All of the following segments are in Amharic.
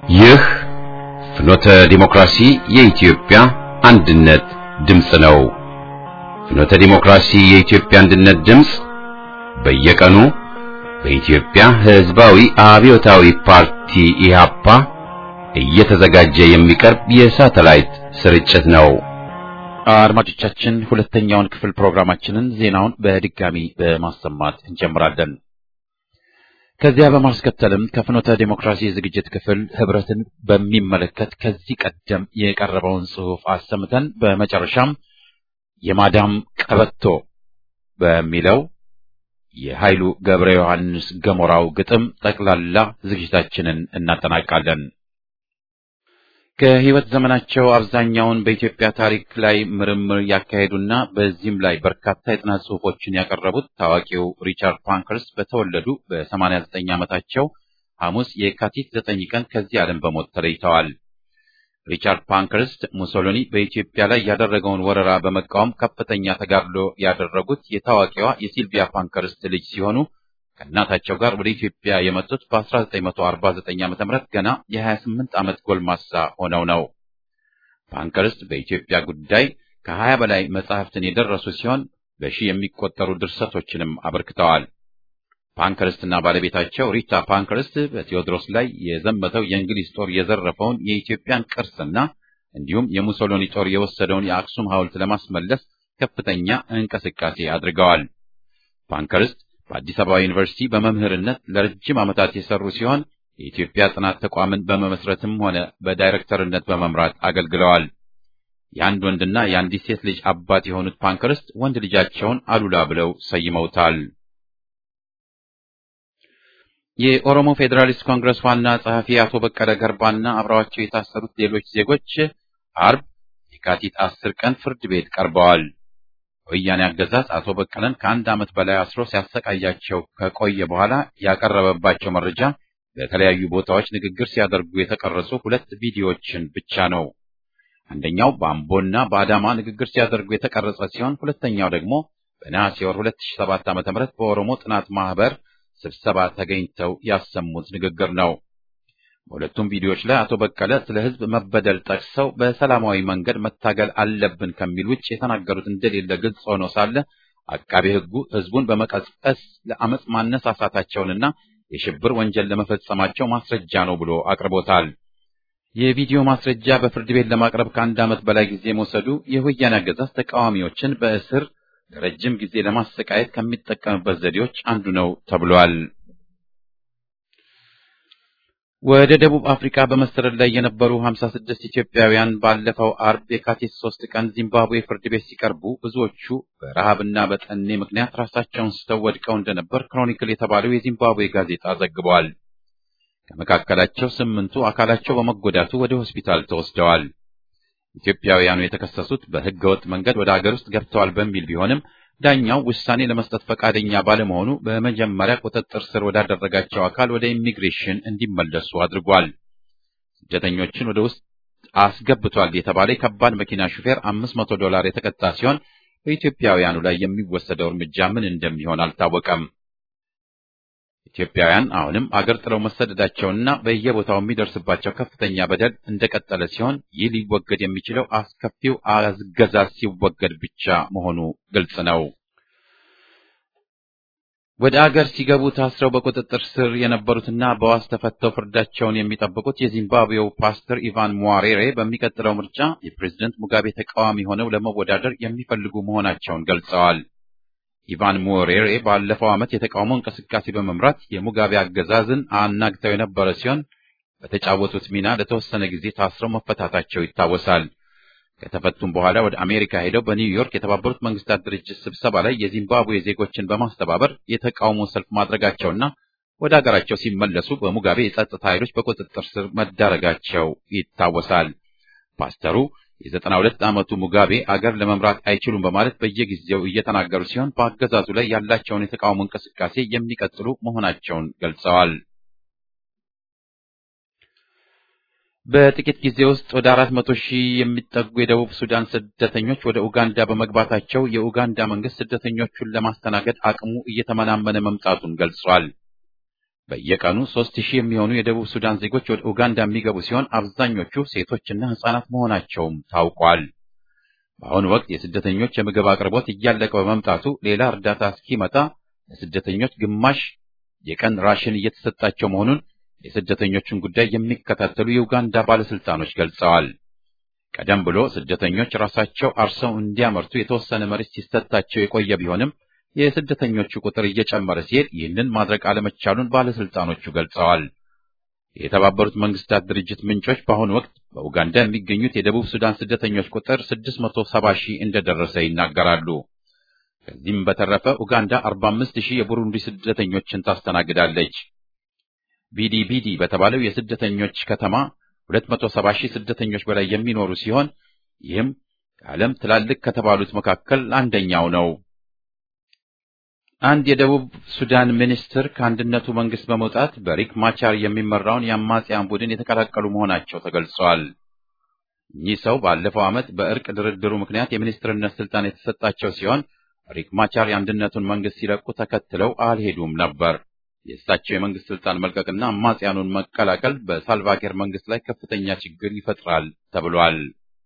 ይህ ፍኖተ ዲሞክራሲ የኢትዮጵያ አንድነት ድምፅ ነው። ፍኖተ ዲሞክራሲ የኢትዮጵያ አንድነት ድምፅ በየቀኑ በኢትዮጵያ ሕዝባዊ አብዮታዊ ፓርቲ ኢህአፓ እየተዘጋጀ የሚቀርብ የሳተላይት ስርጭት ነው። አድማጮቻችን ሁለተኛውን ክፍል ፕሮግራማችንን ዜናውን በድጋሚ በማሰማት እንጀምራለን። ከዚያ በማስከተልም ከፍኖተ ዴሞክራሲ ዝግጅት ክፍል ህብረትን በሚመለከት ከዚህ ቀደም የቀረበውን ጽሑፍ አሰምተን በመጨረሻም የማዳም ቀበቶ በሚለው የኃይሉ ገብረ ዮሐንስ ገሞራው ግጥም ጠቅላላ ዝግጅታችንን እናጠናቃለን። ከህይወት ዘመናቸው አብዛኛውን በኢትዮጵያ ታሪክ ላይ ምርምር ያካሄዱና በዚህም ላይ በርካታ የጥናት ጽሑፎችን ያቀረቡት ታዋቂው ሪቻርድ ፓንክረስት በተወለዱ በ89 ዓመታቸው ሐሙስ የካቲት 9 ቀን ከዚህ ዓለም በሞት ተለይተዋል። ሪቻርድ ፓንክረስት ሙሶሎኒ በኢትዮጵያ ላይ ያደረገውን ወረራ በመቃወም ከፍተኛ ተጋድሎ ያደረጉት የታዋቂዋ የሲልቪያ ፓንክረስት ልጅ ሲሆኑ ከእናታቸው ጋር ወደ ኢትዮጵያ የመጡት በ1949 ዓ.ም ገና የ28 ዓመት ጎልማሳ ሆነው ነው። ፓንክረስት በኢትዮጵያ ጉዳይ ከ20 በላይ መጻሕፍትን የደረሱ ሲሆን በሺህ የሚቆጠሩ ድርሰቶችንም አበርክተዋል። ፓንክረስትና ባለቤታቸው ሪታ ፓንክረስት በቴዎድሮስ ላይ የዘመተው የእንግሊዝ ጦር የዘረፈውን የኢትዮጵያን ቅርስና እንዲሁም የሙሶሎኒ ጦር የወሰደውን የአክሱም ሐውልት ለማስመለስ ከፍተኛ እንቅስቃሴ አድርገዋል። ፓንክረስት በአዲስ አበባ ዩኒቨርሲቲ በመምህርነት ለረጅም ዓመታት የሰሩ ሲሆን የኢትዮጵያ ጥናት ተቋምን በመመስረትም ሆነ በዳይሬክተርነት በመምራት አገልግለዋል። የአንድ ወንድና የአንዲት ሴት ልጅ አባት የሆኑት ፓንክረስት ወንድ ልጃቸውን አሉላ ብለው ሰይመውታል። የኦሮሞ ፌዴራሊስት ኮንግረስ ዋና ጸሐፊ አቶ በቀለ ገርባና አብረዋቸው የታሰሩት ሌሎች ዜጎች አርብ የካቲት አስር ቀን ፍርድ ቤት ቀርበዋል። ወያኔ አገዛዝ አቶ በቀለን ከአንድ ዓመት በላይ አስሮ ሲያሰቃያቸው ከቆየ በኋላ ያቀረበባቸው መረጃ በተለያዩ ቦታዎች ንግግር ሲያደርጉ የተቀረጹ ሁለት ቪዲዮዎችን ብቻ ነው። አንደኛው በአምቦና በአዳማ ንግግር ሲያደርጉ የተቀረጸ ሲሆን ሁለተኛው ደግሞ በነሐሴ ወር 2007 ዓ.ም በኦሮሞ ጥናት ማህበር ስብሰባ ተገኝተው ያሰሙት ንግግር ነው። በሁለቱም ቪዲዮዎች ላይ አቶ በቀለ ስለ ሕዝብ መበደል ጠቅሰው በሰላማዊ መንገድ መታገል አለብን ከሚል ውጭ የተናገሩት እንደሌለ ግልጽ ሆኖ ሳለ አቃቤ ሕጉ ሕዝቡን በመቀስቀስ ለአመፅ ማነሳሳታቸውንና የሽብር ወንጀል ለመፈጸማቸው ማስረጃ ነው ብሎ አቅርቦታል። የቪዲዮ ማስረጃ በፍርድ ቤት ለማቅረብ ከአንድ ዓመት በላይ ጊዜ መውሰዱ የወያኔ አገዛዝ ተቃዋሚዎችን በእስር ለረጅም ጊዜ ለማሰቃየት ከሚጠቀምበት ዘዴዎች አንዱ ነው ተብሏል። ወደ ደቡብ አፍሪካ በመሰደድ ላይ የነበሩ 56 ኢትዮጵያውያን ባለፈው አርብ የካቲት 3 ቀን ዚምባብዌ ፍርድ ቤት ሲቀርቡ ብዙዎቹ በረሃብና በጠኔ ምክንያት ራሳቸውን ስተው ወድቀው እንደነበር ክሮኒክል የተባለው የዚምባብዌ ጋዜጣ ዘግቧል። ከመካከላቸው ስምንቱ አካላቸው በመጎዳቱ ወደ ሆስፒታል ተወስደዋል። ኢትዮጵያውያኑ የተከሰሱት በሕገወጥ መንገድ ወደ አገር ውስጥ ገብተዋል በሚል ቢሆንም ዳኛው ውሳኔ ለመስጠት ፈቃደኛ ባለመሆኑ በመጀመሪያ ቁጥጥር ስር ወዳደረጋቸው አካል ወደ ኢሚግሬሽን እንዲመለሱ አድርጓል። ስደተኞችን ወደ ውስጥ አስገብቷል የተባለ የከባድ መኪና ሹፌር አምስት መቶ ዶላር የተቀጣ ሲሆን በኢትዮጵያውያኑ ላይ የሚወሰደው እርምጃ ምን እንደሚሆን አልታወቀም። ኢትዮጵያውያን አሁንም አገር ጥለው መሰደዳቸውና በየቦታው የሚደርስባቸው ከፍተኛ በደል እንደቀጠለ ሲሆን ይህ ሊወገድ የሚችለው አስከፊው አገዛዝ ሲወገድ ብቻ መሆኑ ግልጽ ነው። ወደ አገር ሲገቡ ታስረው በቁጥጥር ስር የነበሩትና በዋስ ተፈተው ፍርዳቸውን የሚጠብቁት የዚምባብዌው ፓስተር ኢቫን ሟሬሬ በሚቀጥለው ምርጫ የፕሬዝደንት ሙጋቤ ተቃዋሚ ሆነው ለመወዳደር የሚፈልጉ መሆናቸውን ገልጸዋል። ኢቫን ሞሬሬ ባለፈው ዓመት የተቃውሞ እንቅስቃሴ በመምራት የሙጋቤ አገዛዝን አናግተው የነበረ ሲሆን በተጫወቱት ሚና ለተወሰነ ጊዜ ታስረው መፈታታቸው ይታወሳል። ከተፈቱም በኋላ ወደ አሜሪካ ሄደው በኒውዮርክ የተባበሩት መንግስታት ድርጅት ስብሰባ ላይ የዚምባብዌ ዜጎችን በማስተባበር የተቃውሞ ሰልፍ ማድረጋቸውና ወደ አገራቸው ሲመለሱ በሙጋቤ የጸጥታ ኃይሎች በቁጥጥር ስር መዳረጋቸው ይታወሳል። ፓስተሩ የዘጠና ሁለት ዓመቱ ሙጋቤ አገር ለመምራት አይችሉም በማለት በየጊዜው እየተናገሩ ሲሆን በአገዛዙ ላይ ያላቸውን የተቃውሞ እንቅስቃሴ የሚቀጥሉ መሆናቸውን ገልጸዋል። በጥቂት ጊዜ ውስጥ ወደ አራት መቶ ሺህ የሚጠጉ የደቡብ ሱዳን ስደተኞች ወደ ኡጋንዳ በመግባታቸው የኡጋንዳ መንግስት ስደተኞቹን ለማስተናገድ አቅሙ እየተመናመነ መምጣቱን ገልጿል። በየቀኑ ሦስት ሺህ የሚሆኑ የደቡብ ሱዳን ዜጎች ወደ ኡጋንዳ የሚገቡ ሲሆን አብዛኞቹ ሴቶችና ሕፃናት መሆናቸውም ታውቋል። በአሁኑ ወቅት የስደተኞች የምግብ አቅርቦት እያለቀ በመምጣቱ ሌላ እርዳታ እስኪመጣ ለስደተኞች ግማሽ የቀን ራሽን እየተሰጣቸው መሆኑን የስደተኞቹን ጉዳይ የሚከታተሉ የኡጋንዳ ባለስልጣኖች ገልጸዋል። ቀደም ብሎ ስደተኞች ራሳቸው አርሰው እንዲያመርቱ የተወሰነ መሬት ሲሰጣቸው የቆየ ቢሆንም የስደተኞቹ ቁጥር እየጨመረ ሲሄድ ይህንን ማድረግ አለመቻሉን ባለስልጣኖቹ ገልጸዋል። የተባበሩት መንግስታት ድርጅት ምንጮች በአሁኑ ወቅት በኡጋንዳ የሚገኙት የደቡብ ሱዳን ስደተኞች ቁጥር 670 ሺህ እንደደረሰ ይናገራሉ። ከዚህም በተረፈ ኡጋንዳ 45 ሺህ የቡሩንዲ ስደተኞችን ታስተናግዳለች። ቢዲቢዲ በተባለው የስደተኞች ከተማ 270 ሺህ ስደተኞች በላይ የሚኖሩ ሲሆን ይህም ከዓለም ትላልቅ ከተባሉት መካከል አንደኛው ነው። አንድ የደቡብ ሱዳን ሚኒስትር ከአንድነቱ መንግስት በመውጣት በሪክ ማቻር የሚመራውን የአማጽያን ቡድን የተቀላቀሉ መሆናቸው ተገልጿል። እኚህ ሰው ባለፈው ዓመት በእርቅ ድርድሩ ምክንያት የሚኒስትርነት ስልጣን የተሰጣቸው ሲሆን ሪክ ማቻር የአንድነቱን መንግስት ሲለቁ ተከትለው አልሄዱም ነበር። የእሳቸው የመንግስት ስልጣን መልቀቅና አማጽያኑን መቀላቀል በሳልቫኪር መንግስት ላይ ከፍተኛ ችግር ይፈጥራል ተብሏል።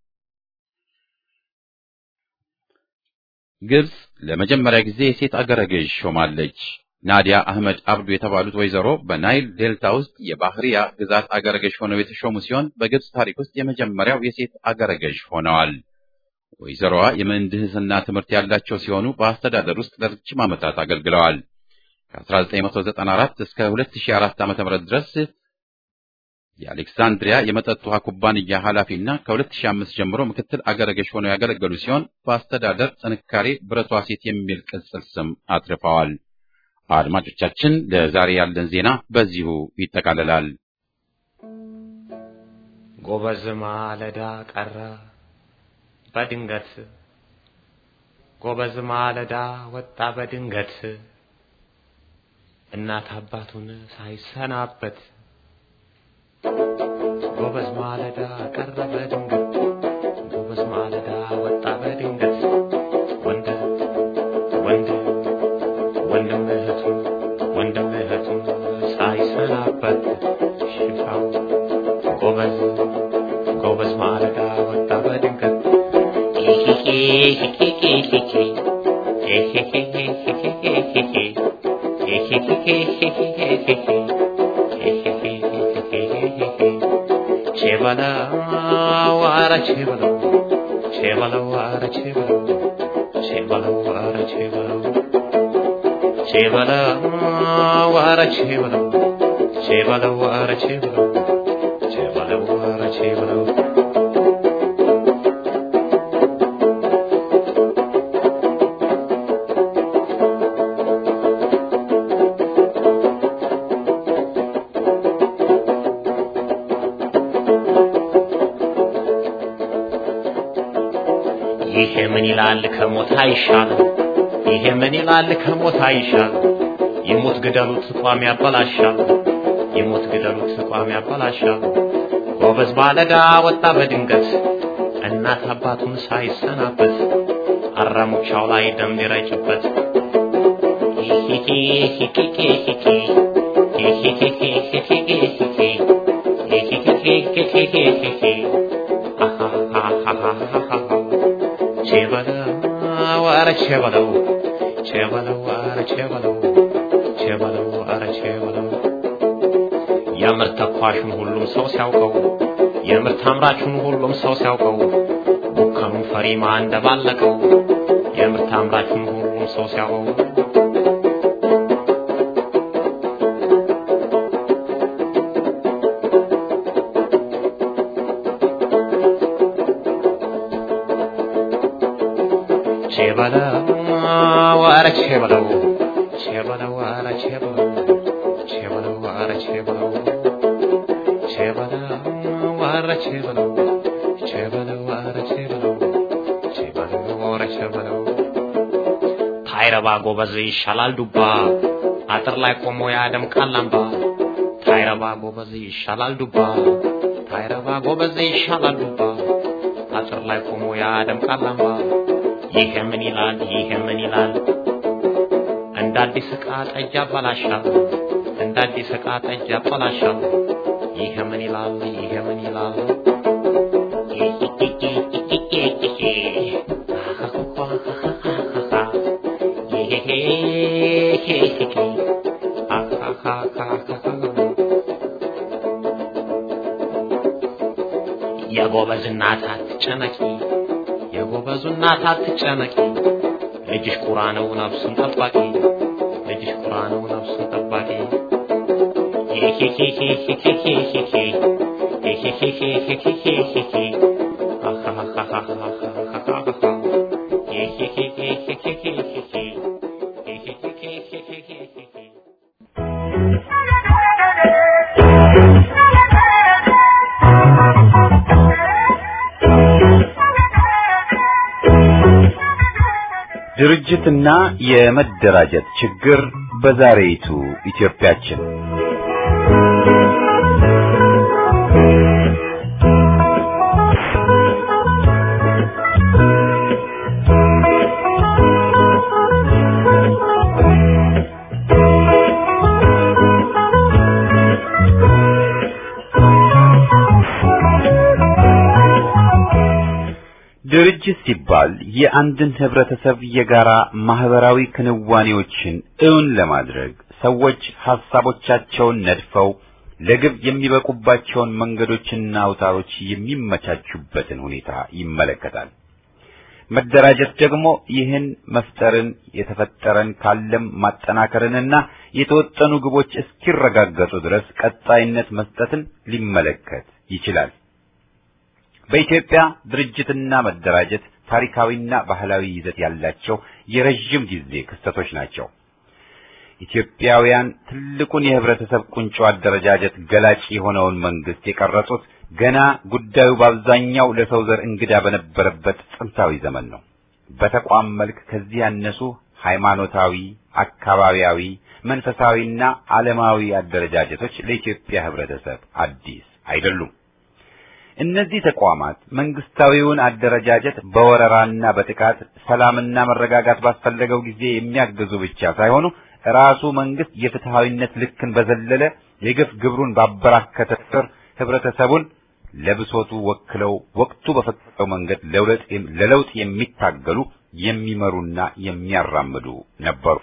ግብጽ ለመጀመሪያ ጊዜ የሴት አገረ ገዥ ሾማለች። ናዲያ አህመድ አብዱ የተባሉት ወይዘሮ በናይል ዴልታ ውስጥ የባህሪያ ግዛት አገረ ገዥ ሆነው የተሾሙ ሲሆን በግብጽ ታሪክ ውስጥ የመጀመሪያው የሴት አገረ ገዥ ሆነዋል። ወይዘሮዋ የምህንድስና ትምህርት ያላቸው ሲሆኑ በአስተዳደር ውስጥ ለረጅም ዓመታት አገልግለዋል። ከ1994 እስከ 2004 ዓ.ም ድረስ የአሌክሳንድሪያ የመጠጥ ውሃ ኩባንያ ኃላፊና ከ2005 ጀምሮ ምክትል አገረ ገዥ ሆነው ያገለገሉ ሲሆን በአስተዳደር ጥንካሬ ብረቷ ሴት የሚል ቅጽል ስም አትርፈዋል። አድማጮቻችን፣ ለዛሬ ያለን ዜና በዚሁ ይጠቃልላል። ጎበዝ ማለዳ ቀረ በድንገት ጎበዝ ማለዳ ወጣ በድንገት እናት አባቱን ሳይሰናበት ጎበዝ ማለዳ ቀረ በድንገት ጎበዝ ማለዳ ወጣ በድንገት ወንድ ወንድ ወንድም እህቱን ወንድም እህቱን ሳይሰናበት ሽፋው ጎበዝ ጎበዝ ማለዳ ወጣ በድንገት ቼበለው ኧረ ቼበለው ቼበለው ኧረ ቼበለው ቼበለው ኧረ ቼበለው ቼበለው ኧረ ቼበለው ቼበለው ኧረ ቼበለው ቼበለው ኧረ ቼበለው ይሄ ምን ይላል ከሞት አይሻልም? ይሄ ምን ይላል ከሞት አይሻልም? ይሙት ግደሉት ቋም ያበላሻል። ይሙት ግደሉት ቋም ያበላሻል። ጎበዝ ባለዳ ወጣ በድንገት እናት አባቱን ሳይሰናበት አራሙቻው ላይ ደም ሊረጭበት ቼበለው ኧረ ቼበለው ቼበለው ኧረ ቼበለው ቼበለው ኧረ ቼበለው የምር ተኳሹን ሁሉም ሰው ሲያውቀው የምርት አምራቹን ሁሉም ሰው ሲያውቀው ቡከኑን ፈሪማ እንደባለቀው የምርት አምራቹን ሁሉም ሰው ሲያውቀው ቼበለው ኧረ ቼበለው ቼበለው ኧረ ቼበለው ቼበለው ኧረ ቼበለው ቼበለው ኧረ ቼበለው ቼበለው ኧረ ቼበለው ቼበለው ኧረ ቼበለው ታይረባ ጎበዝ ይሻላል ዱባ አጥር ላይ ቆሞ ያደምቃል አምባ ታይረባ ጎበዝ ይሻላል ዱባ ታይረባ ጎበዝ ይሻላል ዱባ አጥር ላይ ቆሞ ያደምቃል አምባ ይሄ ምን ይላል ይሄ ምን ይላል እንደ አዲስ ዕቃ ጠጅ ያበላሻል እንደ አዲስ ዕቃ ጠጅ ያበላሻል። ይሄ ምን ይላል? ይሄ ምን ይላል? የጎበዝ እናት አትጨነቂ፣ የጎበዙ እናት አትጨነቂ። ልጅሽ ቁራ ነው ነፍሱን ጠባቂ፣ ልጅሽ ቁራ ነው ነፍሱን ጠባቂ። ድርጅትና የመደራጀት ችግር በዛሬይቱ ኢትዮጵያችን ድርጅት ሲባል የአንድን ህብረተሰብ የጋራ ማህበራዊ ክንዋኔዎችን እውን ለማድረግ ሰዎች ሐሳቦቻቸውን ነድፈው ለግብ የሚበቁባቸውን መንገዶችና አውታሮች የሚመቻቹበትን ሁኔታ ይመለከታል። መደራጀት ደግሞ ይህን መፍጠርን የተፈጠረን ካለም ማጠናከርንና የተወጠኑ ግቦች እስኪረጋገጡ ድረስ ቀጣይነት መስጠትን ሊመለከት ይችላል። በኢትዮጵያ ድርጅትና መደራጀት ታሪካዊና ባህላዊ ይዘት ያላቸው የረጅም ጊዜ ክስተቶች ናቸው። ኢትዮጵያውያን ትልቁን የህብረተሰብ ቁንጮ አደረጃጀት ገላጭ የሆነውን መንግስት የቀረጹት ገና ጉዳዩ በአብዛኛው ለሰው ዘር እንግዳ በነበረበት ጥንታዊ ዘመን ነው። በተቋም መልክ ከዚህ ያነሱ ሃይማኖታዊ፣ አካባቢያዊ፣ መንፈሳዊና ዓለማዊ አደረጃጀቶች ለኢትዮጵያ ህብረተሰብ አዲስ አይደሉም። እነዚህ ተቋማት መንግስታዊውን አደረጃጀት በወረራና በጥቃት ሰላምና መረጋጋት ባስፈለገው ጊዜ የሚያግዙ ብቻ ሳይሆኑ ራሱ መንግስት የፍትሃዊነት ልክን በዘለለ የግፍ ግብሩን ባበራከተ ቁጥር ህብረተሰቡን ለብሶቱ ወክለው ወቅቱ በፈቀደው መንገድ ለለውጥ የሚታገሉ የሚመሩና የሚያራምዱ ነበሩ።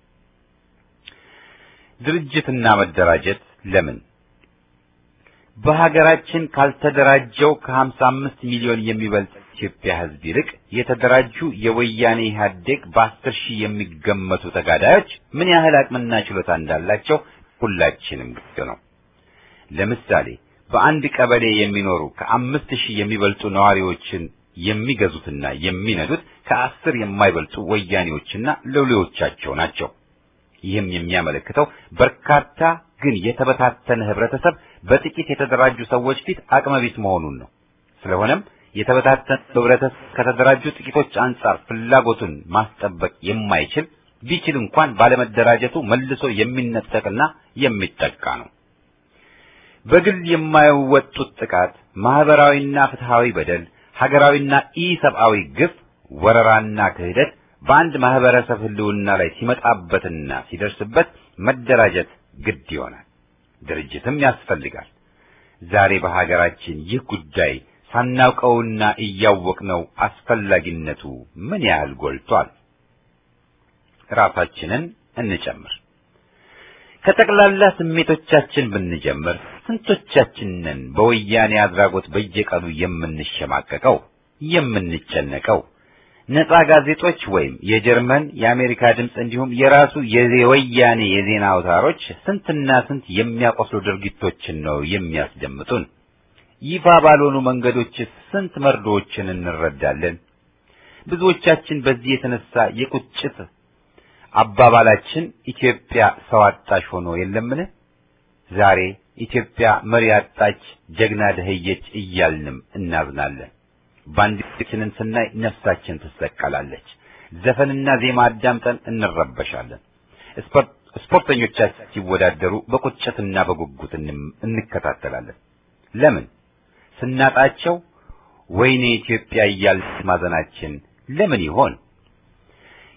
ድርጅትና መደራጀት ለምን በሀገራችን ካልተደራጀው ከሀምሳ አምስት ሚሊዮን የሚበልጥ ኢትዮጵያ ህዝብ ይልቅ የተደራጁ የወያኔ ኢህአዴግ በአስር ሺህ የሚገመቱ ተጋዳዮች ምን ያህል አቅምና ችሎታ እንዳላቸው ሁላችንም ግልጽ ነው። ለምሳሌ በአንድ ቀበሌ የሚኖሩ ከአምስት ሺህ የሚበልጡ ነዋሪዎችን የሚገዙትና የሚነዱት ከአስር የማይበልጡ ወያኔዎችና ሎሌዎቻቸው ናቸው። ይህም የሚያመለክተው በርካታ ግን የተበታተነ ህብረተሰብ በጥቂት የተደራጁ ሰዎች ፊት አቅመቢስ መሆኑን ነው። ስለሆነም የተበታተነ ህብረተሰብ ከተደራጁ ጥቂቶች አንጻር ፍላጎቱን ማስጠበቅ የማይችል ቢችል እንኳን ባለመደራጀቱ መልሶ የሚነጠቅና የሚጠቃ ነው። በግል የማይወጡት ጥቃት፣ ማህበራዊና ፍትሃዊ በደል፣ ሀገራዊና ኢሰብአዊ ግፍ፣ ወረራና ክህደት በአንድ ማህበረሰብ ህልውና ላይ ሲመጣበትና ሲደርስበት መደራጀት ግድ ይሆናል። ድርጅትም ያስፈልጋል። ዛሬ በሀገራችን ይህ ጉዳይ ሳናውቀውና እያወቅነው አስፈላጊነቱ ምን ያህል ጎልቷል? ራሳችንን እንጨምር። ከጠቅላላ ስሜቶቻችን ብንጀምር ስንቶቻችንን በወያኔ አድራጎት በየቀኑ የምንሸማቀቀው የምንጨነቀው? ነጻ ጋዜጦች ወይም የጀርመን የአሜሪካ ድምፅ እንዲሁም የራሱ የወያኔ የዜና አውታሮች ስንትና ስንት የሚያቆስሉ ድርጊቶችን ነው የሚያስደምጡን። ይፋ ባልሆኑ መንገዶች ስንት መርዶዎችን እንረዳለን። ብዙዎቻችን በዚህ የተነሳ የቁጭት አባባላችን ኢትዮጵያ ሰው አጣሽ ሆኖ የለምን? ዛሬ ኢትዮጵያ መሪ አጣች፣ ጀግና ደህየች እያልንም እናዝናለን። ባንዲራችንን ስናይ ነፍሳችን ትሰቀላለች። ዘፈንና ዜማ አዳምጠን እንረበሻለን። ስፖርተኞቻችን ሲወዳደሩ በቁጭትና በጉጉት እንከታተላለን። ለምን? ስናጣቸው ወይኔ ኢትዮጵያ እያልን ማዘናችን ለምን ይሆን?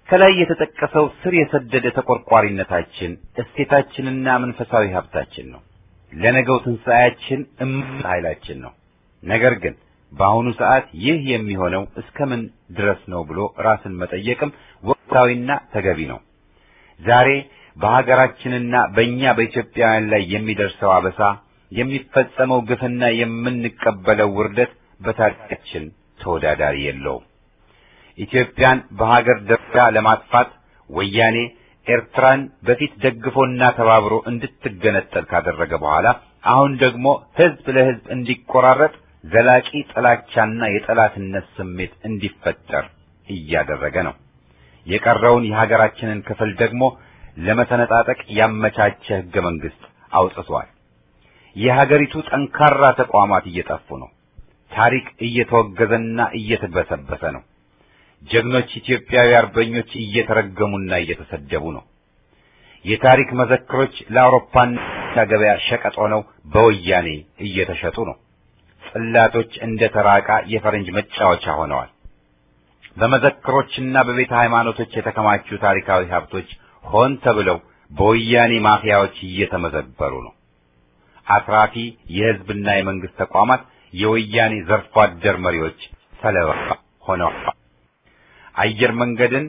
ከላይ የተጠቀሰው ስር የሰደደ ተቆርቋሪነታችን እሴታችንና መንፈሳዊ ሀብታችን ነው። ለነገው ትንሣኤያችን እምቅ ኃይላችን ነው። ነገር ግን በአሁኑ ሰዓት ይህ የሚሆነው እስከምን ድረስ ነው ብሎ ራስን መጠየቅም ወቅታዊና ተገቢ ነው። ዛሬ በሀገራችንና በእኛ በኢትዮጵያውያን ላይ የሚደርሰው አበሳ፣ የሚፈጸመው ግፍና የምንቀበለው ውርደት በታሪካችን ተወዳዳሪ የለውም። ኢትዮጵያን በሀገር ደረጃ ለማጥፋት ወያኔ ኤርትራን በፊት ደግፎና ተባብሮ እንድትገነጠል ካደረገ በኋላ አሁን ደግሞ ሕዝብ ለሕዝብ እንዲቆራረጥ ዘላቂ ጥላቻና የጠላትነት ስሜት እንዲፈጠር እያደረገ ነው። የቀረውን የሀገራችንን ክፍል ደግሞ ለመሰነጣጠቅ ያመቻቸ ሕገ መንግሥት አውጥቷል። የሀገሪቱ ጠንካራ ተቋማት እየጠፉ ነው። ታሪክ እየተወገዘና እየተበሰበሰ ነው። ጀግኖች ኢትዮጵያዊ አርበኞች እየተረገሙና እየተሰደቡ ነው። የታሪክ መዘክሮች ለአውሮፓና ገበያ ሸቀጥ ሆነው በወያኔ እየተሸጡ ነው። ጽላቶች እንደ ተራቃ የፈረንጅ መጫወቻ ሆነዋል። በመዘክሮችና በቤተ ሃይማኖቶች የተከማቹ ታሪካዊ ሀብቶች ሆን ተብለው በወያኔ ማፊያዎች እየተመዘበሩ ነው። አትራፊ የሕዝብና የመንግስት ተቋማት የወያኔ ዘርፎ አደር መሪዎች ሰለባ ሆነዋል። አየር መንገድን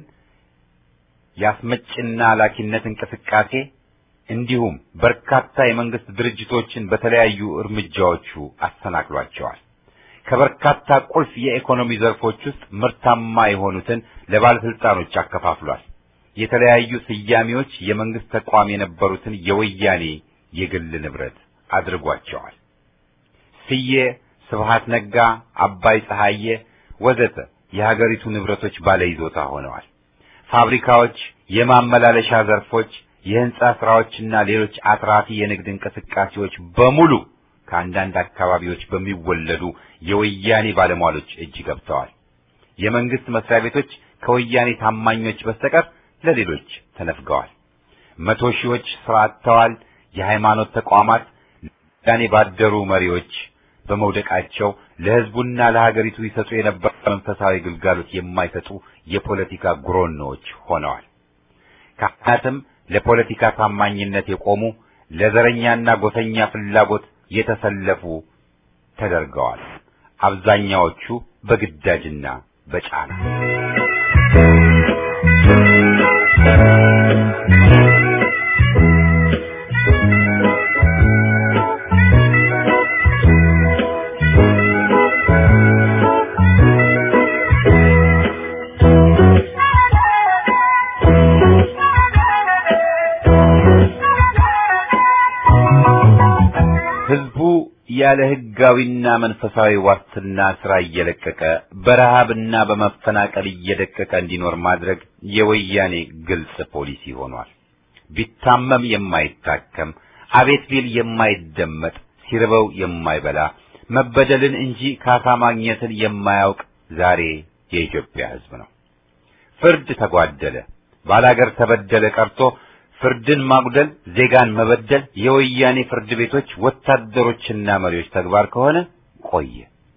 የአስመጭና ላኪነት እንቅስቃሴ እንዲሁም በርካታ የመንግስት ድርጅቶችን በተለያዩ እርምጃዎቹ አሰናክሏቸዋል። ከበርካታ ቁልፍ የኢኮኖሚ ዘርፎች ውስጥ ምርታማ የሆኑትን ለባለስልጣኖች አከፋፍሏል። የተለያዩ ስያሜዎች የመንግስት ተቋም የነበሩትን የወያኔ የግል ንብረት አድርጓቸዋል። ስዬ፣ ስብሃት ነጋ፣ አባይ ፀሐዬ ወዘተ የሀገሪቱ ንብረቶች ባለይዞታ ሆነዋል። ፋብሪካዎች፣ የማመላለሻ ዘርፎች፣ የህንጻ ስራዎችና ሌሎች አትራፊ የንግድ እንቅስቃሴዎች በሙሉ ከአንዳንድ አካባቢዎች በሚወለዱ የወያኔ ባለሟሎች እጅ ገብተዋል። የመንግስት መስሪያ ቤቶች ከወያኔ ታማኞች በስተቀር ለሌሎች ተነፍገዋል። መቶ ሺዎች ስራ አጥተዋል። የሃይማኖት ተቋማት ለወያኔ ባደሩ መሪዎች በመውደቃቸው ለህዝቡና ለሀገሪቱ ይሰጡ የነበረ መንፈሳዊ ግልጋሎት የማይሰጡ የፖለቲካ ጉሮኖዎች ሆነዋል። ካህናትም ለፖለቲካ ታማኝነት የቆሙ ለዘረኛና ጎሰኛ ፍላጎት የተሰለፉ ተደርገዋል። አብዛኛዎቹ በግዳጅና በጫና ህዝቡ ያለ ህጋዊና መንፈሳዊ ዋስትና ስራ እየለቀቀ በረሃብና በመፈናቀል እየደቀቀ እንዲኖር ማድረግ የወያኔ ግልጽ ፖሊሲ ሆኗል። ቢታመም የማይታከም አቤት ቢል የማይደመጥ ሲርበው የማይበላ መበደልን እንጂ ካሳ ማግኘትን የማያውቅ ዛሬ የኢትዮጵያ ህዝብ ነው። ፍርድ ተጓደለ፣ ባላገር ተበደለ ቀርቶ ፍርድን ማጉደል፣ ዜጋን መበደል የወያኔ ፍርድ ቤቶች ወታደሮችና መሪዎች ተግባር ከሆነ ቆየ።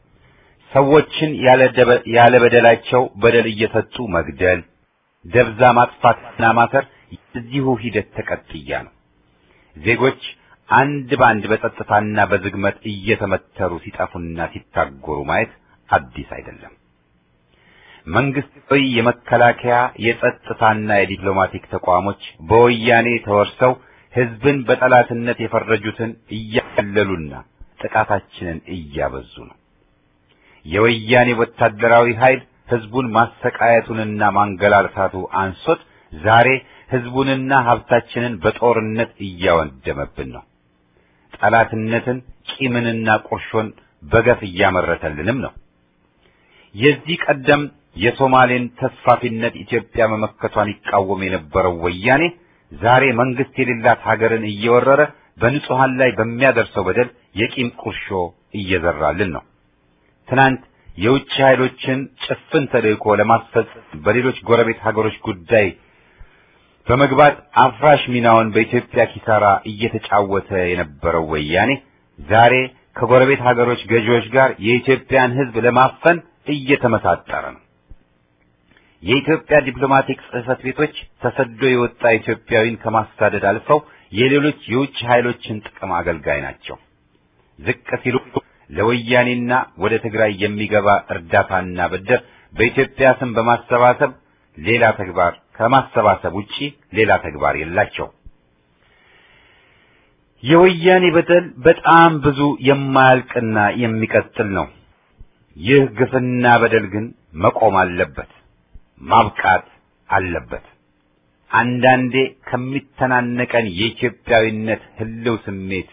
ሰዎችን ያለ በደላቸው በደል እየሰጡ መግደል፣ ደብዛ ማጥፋትና ማሰር የዚሁ ሂደት ተቀጥያ ነው። ዜጎች አንድ በአንድ በጸጥታና በዝግመት እየተመተሩ ሲጠፉና ሲታጎሩ ማየት አዲስ አይደለም። መንግስታዊ የመከላከያ የጸጥታና የዲፕሎማቲክ ተቋሞች በወያኔ ተወርሰው ህዝብን በጠላትነት የፈረጁትን እያቀለሉና ጥቃታችንን እያበዙ ነው። የወያኔ ወታደራዊ ኃይል ህዝቡን ማሰቃየቱንና ማንገላልታቱ አንሶት ዛሬ ህዝቡንና ሀብታችንን በጦርነት እያወደመብን ነው። ጠላትነትን፣ ቂምንና ቁርሾን በገፍ እያመረተልንም ነው። የዚህ ቀደም የሶማሌን ተስፋፊነት ኢትዮጵያ መመከቷን ይቃወም የነበረው ወያኔ ዛሬ መንግስት የሌላት ሀገርን እየወረረ በንጹሃን ላይ በሚያደርሰው በደል የቂም ቁርሾ እየዘራልን ነው። ትናንት የውጭ ኃይሎችን ጭፍን ተልእኮ ለማስፈጸም በሌሎች ጎረቤት ሀገሮች ጉዳይ በመግባት አፍራሽ ሚናውን በኢትዮጵያ ኪሳራ እየተጫወተ የነበረው ወያኔ ዛሬ ከጎረቤት ሀገሮች ገዢዎች ጋር የኢትዮጵያን ሕዝብ ለማፈን እየተመሳጠረ ነው። የኢትዮጵያ ዲፕሎማቲክ ጽሕፈት ቤቶች ተሰዶ የወጣ ኢትዮጵያዊን ከማሳደድ አልፈው የሌሎች የውጭ ኃይሎችን ጥቅም አገልጋይ ናቸው። ዝቅ ሲሉ ለወያኔና ወደ ትግራይ የሚገባ እርዳታና ብድር በኢትዮጵያ ስም በማሰባሰብ ሌላ ተግባር ከማሰባሰብ ውጪ ሌላ ተግባር የላቸው። የወያኔ በደል በጣም ብዙ የማያልቅና የሚቀጥል ነው። ይህ ግፍና በደል ግን መቆም አለበት፣ ማብቃት አለበት። አንዳንዴ ከሚተናነቀን የኢትዮጵያዊነት ህልው ስሜት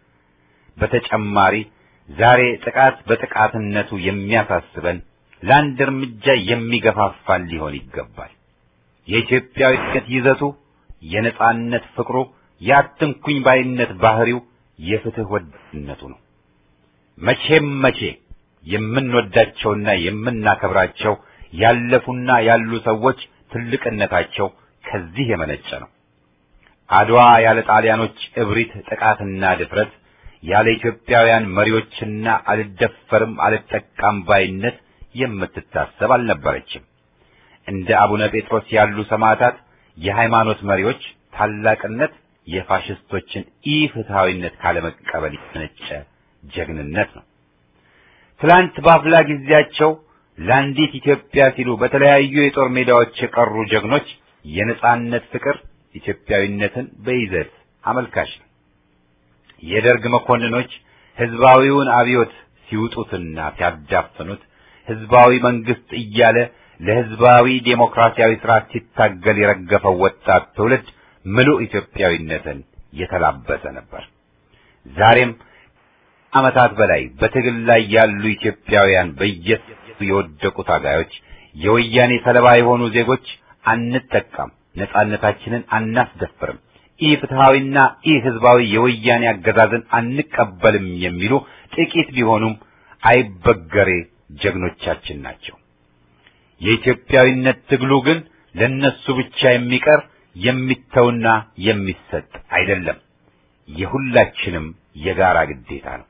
በተጨማሪ ዛሬ ጥቃት በጥቃትነቱ የሚያሳስበን ለአንድ እርምጃ የሚገፋፋን ሊሆን ይገባል። የኢትዮጵያዊነት ይዘቱ፣ የነጻነት ፍቅሩ፣ የአትንኩኝ ባይነት ባህሪው፣ የፍትህ ወዳድነቱ ነው። መቼም መቼ የምንወዳቸውና የምናከብራቸው ያለፉና ያሉ ሰዎች ትልቅነታቸው ከዚህ የመነጨ ነው። አድዋ ያለ ጣሊያኖች እብሪት፣ ጥቃትና ድፍረት ያለ ኢትዮጵያውያን መሪዎችና አልደፈርም አልጠቃም ባይነት የምትታሰብ አልነበረችም። እንደ አቡነ ጴጥሮስ ያሉ ሰማዕታት የሃይማኖት መሪዎች ታላቅነት የፋሽስቶችን ኢፍትሐዊነት ካለመቀበል የተነጨ ጀግንነት ነው። ትላንት በአፍላ ጊዜያቸው ለአንዲት ኢትዮጵያ ሲሉ በተለያዩ የጦር ሜዳዎች የቀሩ ጀግኖች የነጻነት ፍቅር ኢትዮጵያዊነትን በይዘት አመልካች ነው። የደርግ መኮንኖች ህዝባዊውን አብዮት ሲውጡትና ሲያዳፍኑት ህዝባዊ መንግስት እያለ ለህዝባዊ ዴሞክራሲያዊ ስርዓት ሲታገል የረገፈው ወጣት ትውልድ ምሉእ ኢትዮጵያዊነትን የተላበሰ ነበር። ዛሬም ዓመታት በላይ በትግል ላይ ያሉ ኢትዮጵያውያን በየት የወደቁ ታጋዮች፣ የወያኔ ሰለባ የሆኑ ዜጎች አንጠቃም፣ ነጻነታችንን አናስደፍርም፣ ኢ ፍትሐዊና ኢ ህዝባዊ የወያኔ አገዛዝን አንቀበልም የሚሉ ጥቂት ቢሆኑም አይበገሬ ጀግኖቻችን ናቸው። የኢትዮጵያዊነት ትግሉ ግን ለነሱ ብቻ የሚቀር የሚተውና የሚሰጥ አይደለም። የሁላችንም የጋራ ግዴታ ነው።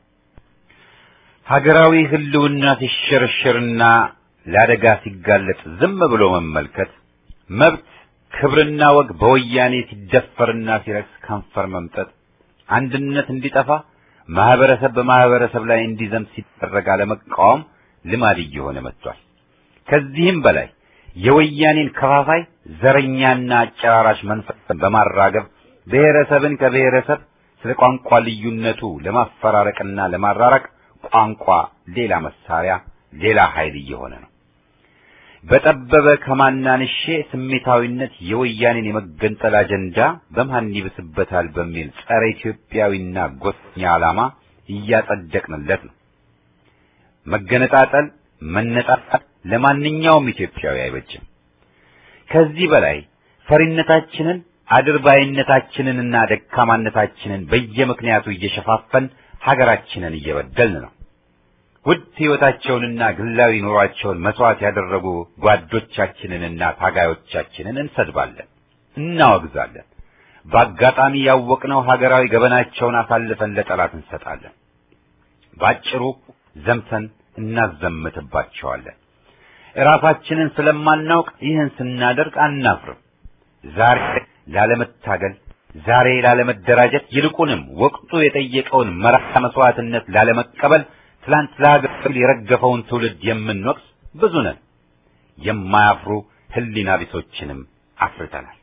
ሀገራዊ ህልውና ሲሸረሸርና ለአደጋ ሲጋለጥ ዝም ብሎ መመልከት፣ መብት ክብርና ወግ በወያኔ ሲደፈርና ሲረክስ ከንፈር መምጠጥ፣ አንድነት እንዲጠፋ ማህበረሰብ በማህበረሰብ ላይ እንዲዘምት ሲደረግ አለመቃወም ልማድ እየሆነ መጥቷል። ከዚህም በላይ የወያኔን ከፋፋይ ዘረኛና አጨራራሽ መንፈስን በማራገብ ብሔረሰብን ከብሔረሰብ ስለ ቋንቋ ልዩነቱ ለማፈራረቅና ለማራራቅ ቋንቋ ሌላ መሳሪያ፣ ሌላ ኃይል እየሆነ ነው። በጠበበ ከማናንሼ ስሜታዊነት የወያኔን የመገንጠል አጀንዳ በማን ይብስበታል በሚል ጸረ ኢትዮጵያዊና ጎሰኛ ዓላማ እያጸደቅንለት ነው። መገነጣጠል፣ መነጣጣል ለማንኛውም ኢትዮጵያዊ አይበጅም። ከዚህ በላይ ፈሪነታችንን አድርባይነታችንንና ደካማነታችንን በየምክንያቱ እየሸፋፈን ሀገራችንን እየበደልን ነው። ውድ ሕይወታቸውንና ግላዊ ኑሯቸውን መስዋዕት ያደረጉ ጓዶቻችንንና ታጋዮቻችንን እንሰድባለን፣ እናወግዛለን። በአጋጣሚ ያወቅነው ሀገራዊ ገበናቸውን አሳልፈን ለጠላት እንሰጣለን። ባጭሩ ዘምተን እናዘምትባቸዋለን። እራሳችንን ስለማናውቅ ይህን ስናደርግ አናፍርም። ዛሬ ላለመታገል፣ ዛሬ ላለመደራጀት፣ ይልቁንም ወቅቱ የጠየቀውን መራራ መስዋዕትነት ላለመቀበል ትላንት ለሀገር የረገፈውን ትውልድ የምንወቅስ ብዙ ነን። የማያፍሩ ሕሊና ቢሶችንም አፍርተናል።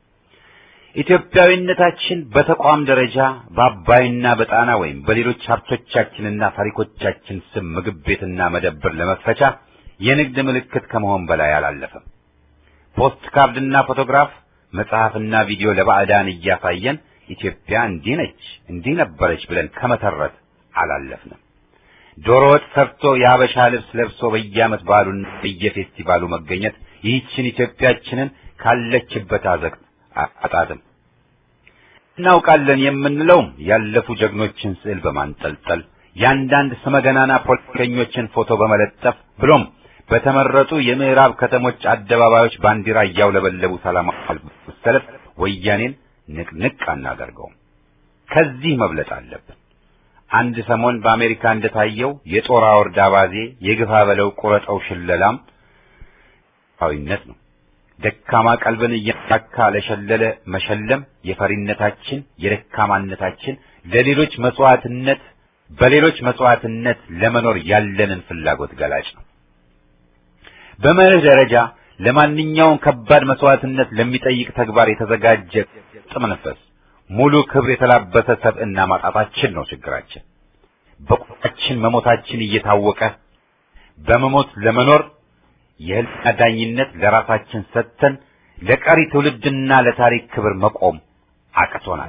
ኢትዮጵያዊነታችን በተቋም ደረጃ በአባይና በጣና ወይም በሌሎች ሀብቶቻችንና ታሪኮቻችን ስም ምግብ ቤትና መደብር ለመክፈቻ የንግድ ምልክት ከመሆን በላይ አላለፈም። ፖስት ካርድና ፎቶግራፍ፣ መጽሐፍና ቪዲዮ ለባዕዳን እያሳየን ኢትዮጵያ እንዲህ ነች እንዲህ ነበረች ብለን ከመተረት አላለፍንም። ዶሮ ወጥ ሰርቶ የአበሻ ልብስ ለብሶ በየዓመት በዓሉና በየፌስቲቫሉ መገኘት ይህችን ኢትዮጵያችንን ካለችበት አዘቅት አጣጥም እናውቃለን የምንለውም ያለፉ ጀግኖችን ስዕል በማንጠልጠል የአንዳንድ ስመገናና ፖለቲከኞችን ፎቶ በመለጠፍ ብሎም በተመረጡ የምዕራብ ከተሞች አደባባዮች ባንዲራ እያውለበለቡ ሰላማዊ ሰልፍ ወያኔን ንቅንቅ አናደርገውም። ከዚህ መብለጥ አለብን። አንድ ሰሞን በአሜሪካ እንደታየው የጦር አውርድ አባዜ የግፋ በለው ቁረጠው ሽለላም ዊነት ነው። ደካማ ቀልብን እያሳካ ለሸለለ መሸለም የፈሪነታችን የደካማነታችን ለሌሎች መስዋዕትነት በሌሎች መስዋዕትነት ለመኖር ያለንን ፍላጎት ገላጭ ነው። በመርህ ደረጃ ለማንኛውም ከባድ መስዋዕትነት ለሚጠይቅ ተግባር የተዘጋጀ ጥመንፈስ ሙሉ ክብር የተላበሰ ሰብዕና ማጣታችን ነው ችግራችን። በቁጣችን መሞታችን እየታወቀ በመሞት ለመኖር የህልና ዳኝነት ለራሳችን ሰጥተን ለቀሪ ትውልድና ለታሪክ ክብር መቆም አቅቶናል።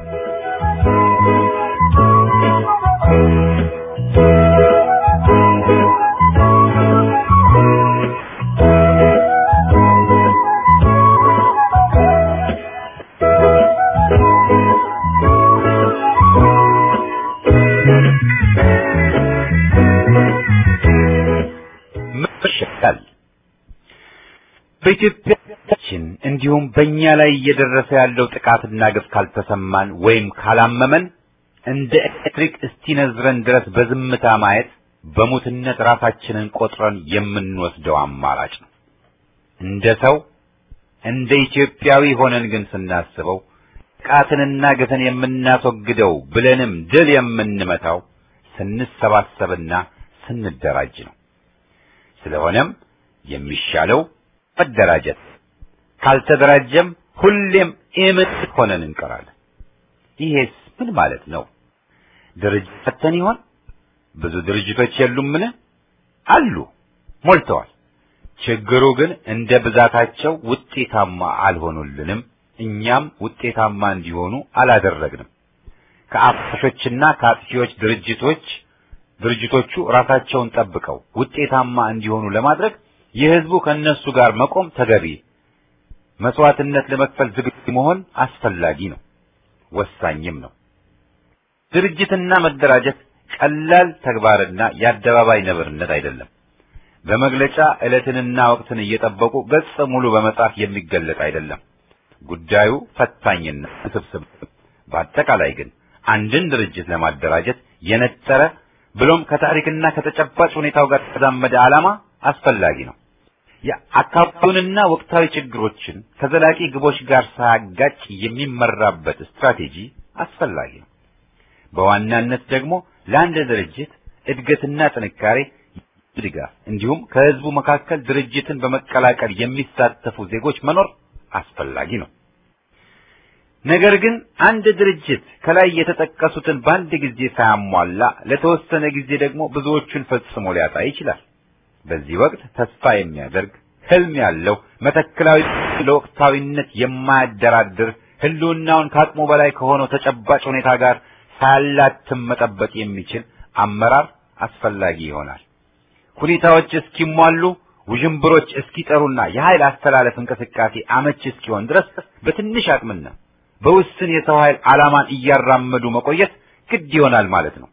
ይሻላል። በኢትዮጵያችን እንዲሁም በእኛ ላይ እየደረሰ ያለው ጥቃትና ግፍ ካልተሰማን ወይም ካላመመን እንደ ኤሌክትሪክ እስቲነዝረን ድረስ በዝምታ ማየት በሙትነት ራሳችንን ቆጥረን የምንወስደው አማራጭ ነው። እንደ ሰው እንደ ኢትዮጵያዊ ሆነን ግን ስናስበው ጥቃትንና ግፍን የምናስወግደው ብለንም ድል የምንመታው ስንሰባሰብና ስንደራጅ ነው። ስለሆነም የሚሻለው መደራጀት፣ ካልተደራጀም ሁሌም ኢምት ሆነን እንቀራለን። ይሄስ ምን ማለት ነው? ድርጅት ፈተን ይሆን? ብዙ ድርጅቶች የሉምን? አሉ፣ ሞልተዋል። ችግሩ ግን እንደ ብዛታቸው ውጤታማ አልሆኑልንም። እኛም ውጤታማ እንዲሆኑ አላደረግንም። ከአፍራሾችና ከአጥፊዎች ድርጅቶች ድርጅቶቹ ራሳቸውን ጠብቀው ውጤታማ እንዲሆኑ ለማድረግ የህዝቡ ከነሱ ጋር መቆም ተገቢ፣ መስዋዕትነት ለመክፈል ዝግጁ መሆን አስፈላጊ ነው፣ ወሳኝም ነው። ድርጅትና መደራጀት ቀላል ተግባርና የአደባባይ ነብርነት አይደለም። በመግለጫ ዕለትንና ወቅትን እየጠበቁ ገጽ ሙሉ በመጻፍ የሚገለጥ አይደለም። ጉዳዩ ፈታኝና ውስብስብ። በአጠቃላይ ግን አንድን ድርጅት ለማደራጀት የነጠረ ብሎም ከታሪክና ከተጨባጭ ሁኔታው ጋር የተዛመደ ዓላማ አስፈላጊ ነው። የአካባቢውንና ወቅታዊ ችግሮችን ከዘላቂ ግቦች ጋር ሳያጋጭ የሚመራበት ስትራቴጂ አስፈላጊ ነው። በዋናነት ደግሞ ለአንድ ድርጅት እድገትና ጥንካሬ ድጋፍ እንዲሁም ከህዝቡ መካከል ድርጅትን በመቀላቀል የሚሳተፉ ዜጎች መኖር አስፈላጊ ነው። ነገር ግን አንድ ድርጅት ከላይ የተጠቀሱትን በአንድ ጊዜ ሳያሟላ ለተወሰነ ጊዜ ደግሞ ብዙዎቹን ፈጽሞ ሊያጣ ይችላል። በዚህ ወቅት ተስፋ የሚያደርግ ህልም ያለው መተክላዊ ለወቅታዊነት የማያደራድር ህልውናውን ከአቅሙ በላይ ከሆነው ተጨባጭ ሁኔታ ጋር ሳያላትም መጠበቅ የሚችል አመራር አስፈላጊ ይሆናል። ሁኔታዎች እስኪሟሉ ውዥንብሮች እስኪጠሩና የኃይል አስተላለፍ እንቅስቃሴ አመች እስኪሆን ድረስ በትንሽ አቅምና በውስን የሰው ኃይል ዓላማን እያራመዱ መቆየት ግድ ይሆናል ማለት ነው።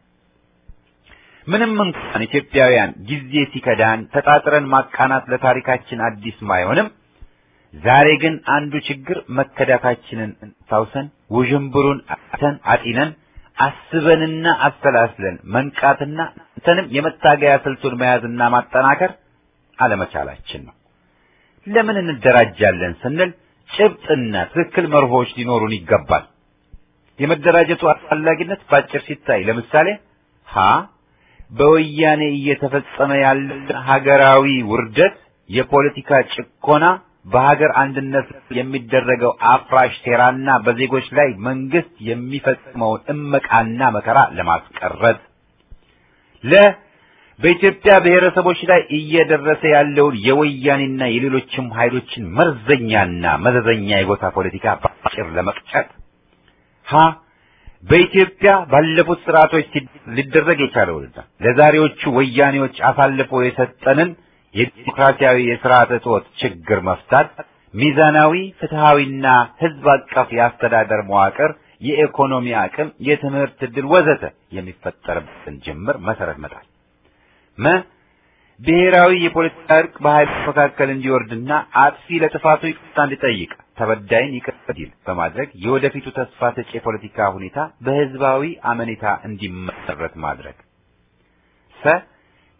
ምንም እንኳን ኢትዮጵያውያን ጊዜ ሲከዳን ተጣጥረን ማቃናት ለታሪካችን አዲስ ባይሆንም ዛሬ ግን አንዱ ችግር መከዳታችንን ታውሰን ውዥንብሩን አተን አጢነን አስበንና አሰላስለን መንቃትና እንተንም የመታገያ ስልቱን መያዝና ማጠናከር አለመቻላችን ነው። ለምን እንደራጃለን ስንል ጭብጥና ትክክል መርሆች ሊኖሩን ይገባል። የመደራጀቱ አስፈላጊነት ባጭር ሲታይ ለምሳሌ ሀ በወያኔ እየተፈጸመ ያለ ሀገራዊ ውርደት፣ የፖለቲካ ጭቆና፣ በሀገር አንድነት የሚደረገው አፍራሽ ሴራና በዜጎች ላይ መንግስት የሚፈጽመውን እመቃና መከራ ለማስቀረት ለ በኢትዮጵያ ብሔረሰቦች ላይ እየደረሰ ያለውን የወያኔና የሌሎችም ኃይሎችን መርዘኛና መዘዘኛ የጎሳ ፖለቲካ ባጭር ለመቅጨት ሀ በኢትዮጵያ ባለፉት ስርዓቶች ሊደረግ የቻለውንና ለዛሬዎቹ ወያኔዎች አሳልፎ የሰጠንን የዲሞክራሲያዊ የስርዓተ ጾት ችግር መፍታት፣ ሚዛናዊ ፍትሃዊና ህዝብ አቀፍ የአስተዳደር መዋቅር፣ የኢኮኖሚ አቅም፣ የትምህርት ዕድል ወዘተ የሚፈጠርበትን ጅምር መሰረት መጣል መ ብሔራዊ የፖለቲካ እርቅ በኃይሎች መካከል እንዲወርድና አጥፊ ለጥፋቱ ይቅርታ እንዲጠይቅ ተበዳይን ይቅር እንዲል በማድረግ የወደፊቱ ተስፋ ሰጪ የፖለቲካ ሁኔታ በህዝባዊ አመኔታ እንዲመሰረት ማድረግ። ሰ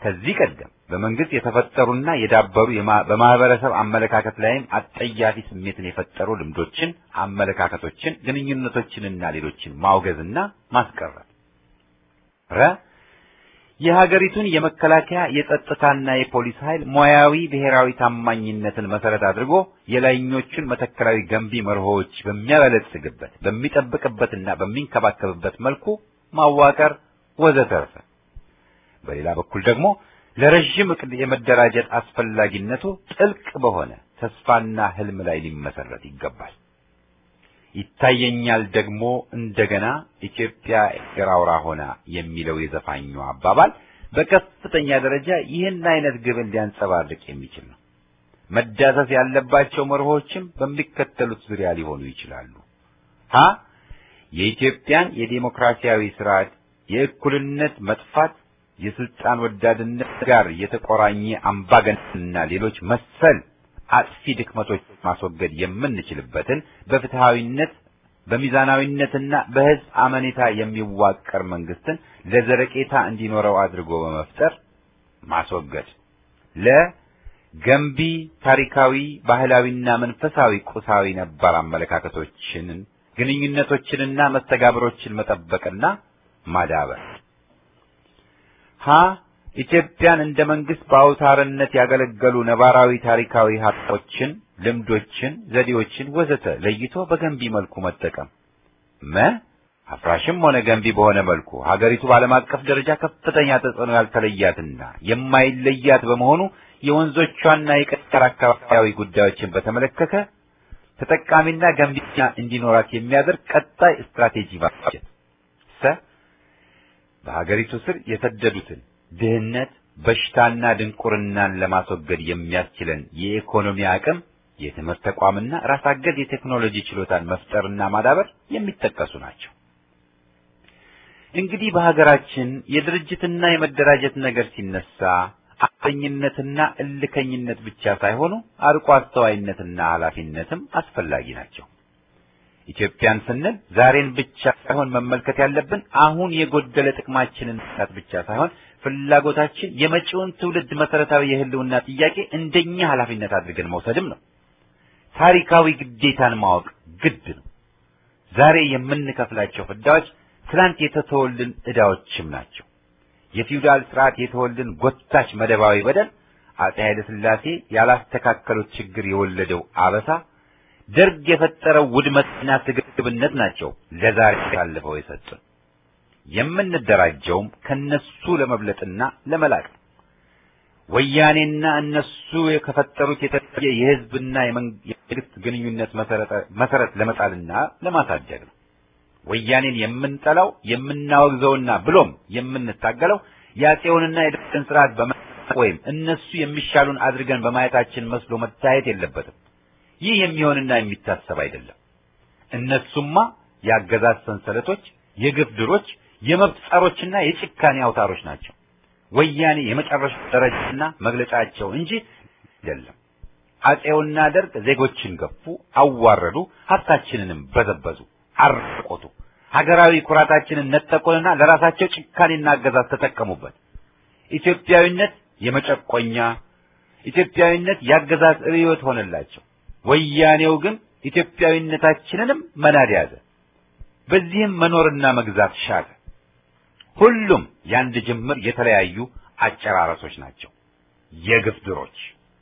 ከዚህ ቀደም በመንግስት የተፈጠሩና የዳበሩ በማህበረሰብ አመለካከት ላይም አጠያፊ ስሜትን የፈጠሩ ልምዶችን፣ አመለካከቶችን፣ ግንኙነቶችንና ሌሎችን ማውገዝና ማስቀረት ረ የሀገሪቱን የመከላከያ የጸጥታና የፖሊስ ኃይል ሙያዊ ብሔራዊ ታማኝነትን መሰረት አድርጎ የላይኞቹን መተከላዊ ገንቢ መርሆዎች በሚያበለጽግበት በሚጠብቅበትና በሚንከባከብበት መልኩ ማዋቀር ወዘተርፈ። በሌላ በኩል ደግሞ ለረዥም እቅድ የመደራጀት አስፈላጊነቱ ጥልቅ በሆነ ተስፋና ህልም ላይ ሊመሰረት ይገባል። ይታየኛል ደግሞ እንደገና ኢትዮጵያ እግር አውራ ሆና የሚለው የዘፋኙ አባባል በከፍተኛ ደረጃ ይህን አይነት ግብን ሊያንጸባርቅ የሚችል ነው። መዳሰስ ያለባቸው መርሆችም በሚከተሉት ዙሪያ ሊሆኑ ይችላሉ። ሀ የኢትዮጵያን የዴሞክራሲያዊ ስርዓት የእኩልነት መጥፋት የስልጣን ወዳድነት ጋር የተቆራኘ አምባገነንና ሌሎች መሰል አጥፊ ድክመቶች ማስወገድ የምንችልበትን በፍትሃዊነት በሚዛናዊነትና በህዝብ አመኔታ የሚዋቀር መንግስትን ለዘረቄታ እንዲኖረው አድርጎ በመፍጠር ማስወገድ። ለገንቢ ታሪካዊ፣ ባህላዊና መንፈሳዊ ቁሳዊ ነባር አመለካከቶችን፣ ግንኙነቶችንና መስተጋብሮችን መጠበቅና ማዳበር። ሀ ኢትዮጵያን እንደ መንግስት በአውታርነት ያገለገሉ ነባራዊ ታሪካዊ ሀብቶችን፣ ልምዶችን፣ ዘዴዎችን ወዘተ ለይቶ በገንቢ መልኩ መጠቀም። መ አፍራሽም ሆነ ገንቢ በሆነ መልኩ ሀገሪቱ በዓለም አቀፍ ደረጃ ከፍተኛ ተጽዕኖ ያልተለያትና የማይለያት በመሆኑ የወንዞቿና የቀጠር አካባቢያዊ ጉዳዮችን በተመለከተ ተጠቃሚና ገንቢና እንዲኖራት የሚያደርግ ቀጣይ ስትራቴጂ ማበጀት። ሰ በሀገሪቱ ስር የሰደዱትን ድህነት፣ በሽታና ድንቁርናን ለማስወገድ የሚያስችለን የኢኮኖሚ አቅም፣ የትምህርት ተቋምና ራስ አገዝ የቴክኖሎጂ ችሎታን መፍጠርና ማዳበር የሚጠቀሱ ናቸው። እንግዲህ በሀገራችን የድርጅትና የመደራጀት ነገር ሲነሳ አፈኝነትና እልከኝነት ብቻ ሳይሆኑ አርቆ አስተዋይነትና ኃላፊነትም አስፈላጊ ናቸው። ኢትዮጵያን ስንል ዛሬን ብቻ ሳይሆን መመልከት ያለብን አሁን የጎደለ ጥቅማችንን መስራት ብቻ ሳይሆን ፍላጎታችን የመጪውን ትውልድ መሰረታዊ የህልውና ጥያቄ እንደኛ ኃላፊነት አድርገን መውሰድም ነው። ታሪካዊ ግዴታን ማወቅ ግድ ነው። ዛሬ የምንከፍላቸው ፍዳዎች ትናንት የተተወልን ዕዳዎችም ናቸው። የፊውዳል ስርዓት የተወልን ጎታች መደባዊ በደል፣ አፄ ኃይለ ሥላሴ ያላስተካከሉት ችግር የወለደው አበሳ፣ ደርግ የፈጠረው ውድመትና ስግብግብነት ናቸው ለዛሬ ያለፈው የሰጡን። የምንደራጀውም ከነሱ ለመብለጥና ለመላቅ ነው። ወያኔና እነሱ ከፈጠሩት የተለየ የህዝብና የመንግስት ግንኙነት መሰረት ለመጣልና ለማሳደግ ነው። ወያኔን የምንጠላው የምናወግዘውና ብሎም የምንታገለው የአፄውንና የደርግን ስርዓት በመናቅ ወይም እነሱ የሚሻሉን አድርገን በማየታችን መስሎ መታየት የለበትም። ይህ የሚሆንና የሚታሰብ አይደለም። እነሱማ የአገዛዝ ሰንሰለቶች፣ የግፍ ድሮች፣ የመብት ጸሮችና የጭካኔ አውታሮች ናቸው። ወያኔ የመጨረሻ ደረጃና መግለጫቸው እንጂ አይደለም። አፄውና ደርግ ዜጎችን ገፉ፣ አዋረዱ፣ ሀብታችንንም በዘበዙ፣ አራቆቱ፣ ሀገራዊ ኩራታችንን ነጠቁንና ለራሳቸው ጭካኔና አገዛዝ ተጠቀሙበት። ኢትዮጵያዊነት የመጨቆኛ ኢትዮጵያዊነት የአገዛዝ ርዕዮት ሆነላቸው። ወያኔው ግን ኢትዮጵያዊነታችንንም መናድ ያዘ። በዚህም መኖርና መግዛት ሻለ። ሁሉም የአንድ ጅምር የተለያዩ አጨራረሶች ናቸው፣ የግፍ ድሮች።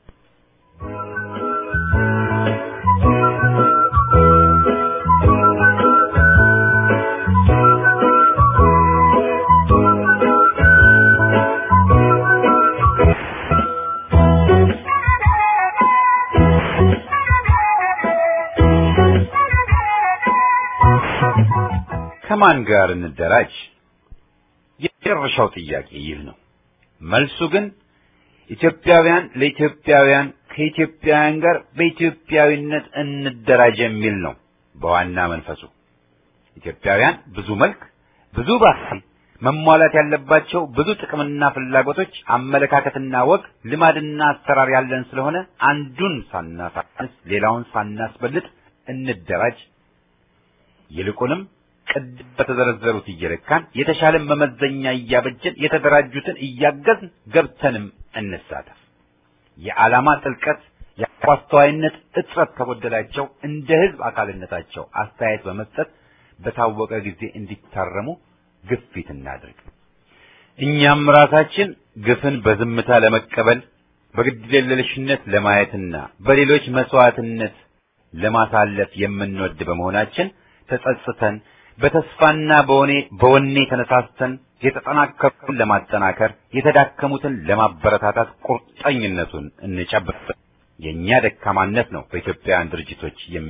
ከማን ጋር እንደራጅ? የመጨረሻው ጥያቄ ይህ ነው። መልሱ ግን ኢትዮጵያውያን ለኢትዮጵያውያን ከኢትዮጵያውያን ጋር በኢትዮጵያዊነት እንደራጅ የሚል ነው። በዋና መንፈሱ ኢትዮጵያውያን ብዙ መልክ፣ ብዙ ባህል፣ መሟላት ያለባቸው ብዙ ጥቅምና ፍላጎቶች፣ አመለካከትና ወግ፣ ልማድና አሰራር ያለን ስለሆነ አንዱን ሳናሳንስ ሌላውን ሳናስበልጥ እንደራጅ። ይልቁንም ቅድም በተዘረዘሩት እየለካን የተሻለን መመዘኛ እያበጀን የተደራጁትን እያገዝን ገብተንም እንሳተፍ። የዓላማ ጥልቀት የአስተዋይነት እጥረት ከጎደላቸው እንደ ህዝብ አካልነታቸው አስተያየት በመስጠት በታወቀ ጊዜ እንዲታረሙ ግፊት እናድርግ። እኛም ራሳችን ግፍን በዝምታ ለመቀበል በግድየለሽነት ለማየትና በሌሎች መስዋዕትነት ለማሳለፍ የምንወድ በመሆናችን ተጸጽተን በተስፋና በወኔ በወኔ ተነሳስተን የተጠናከሩትን ለማጠናከር የተዳከሙትን ለማበረታታት ቁርጠኝነቱን እንጨብጥ። የኛ ደካማነት ነው በኢትዮጵያውያን ድርጅቶች የሚ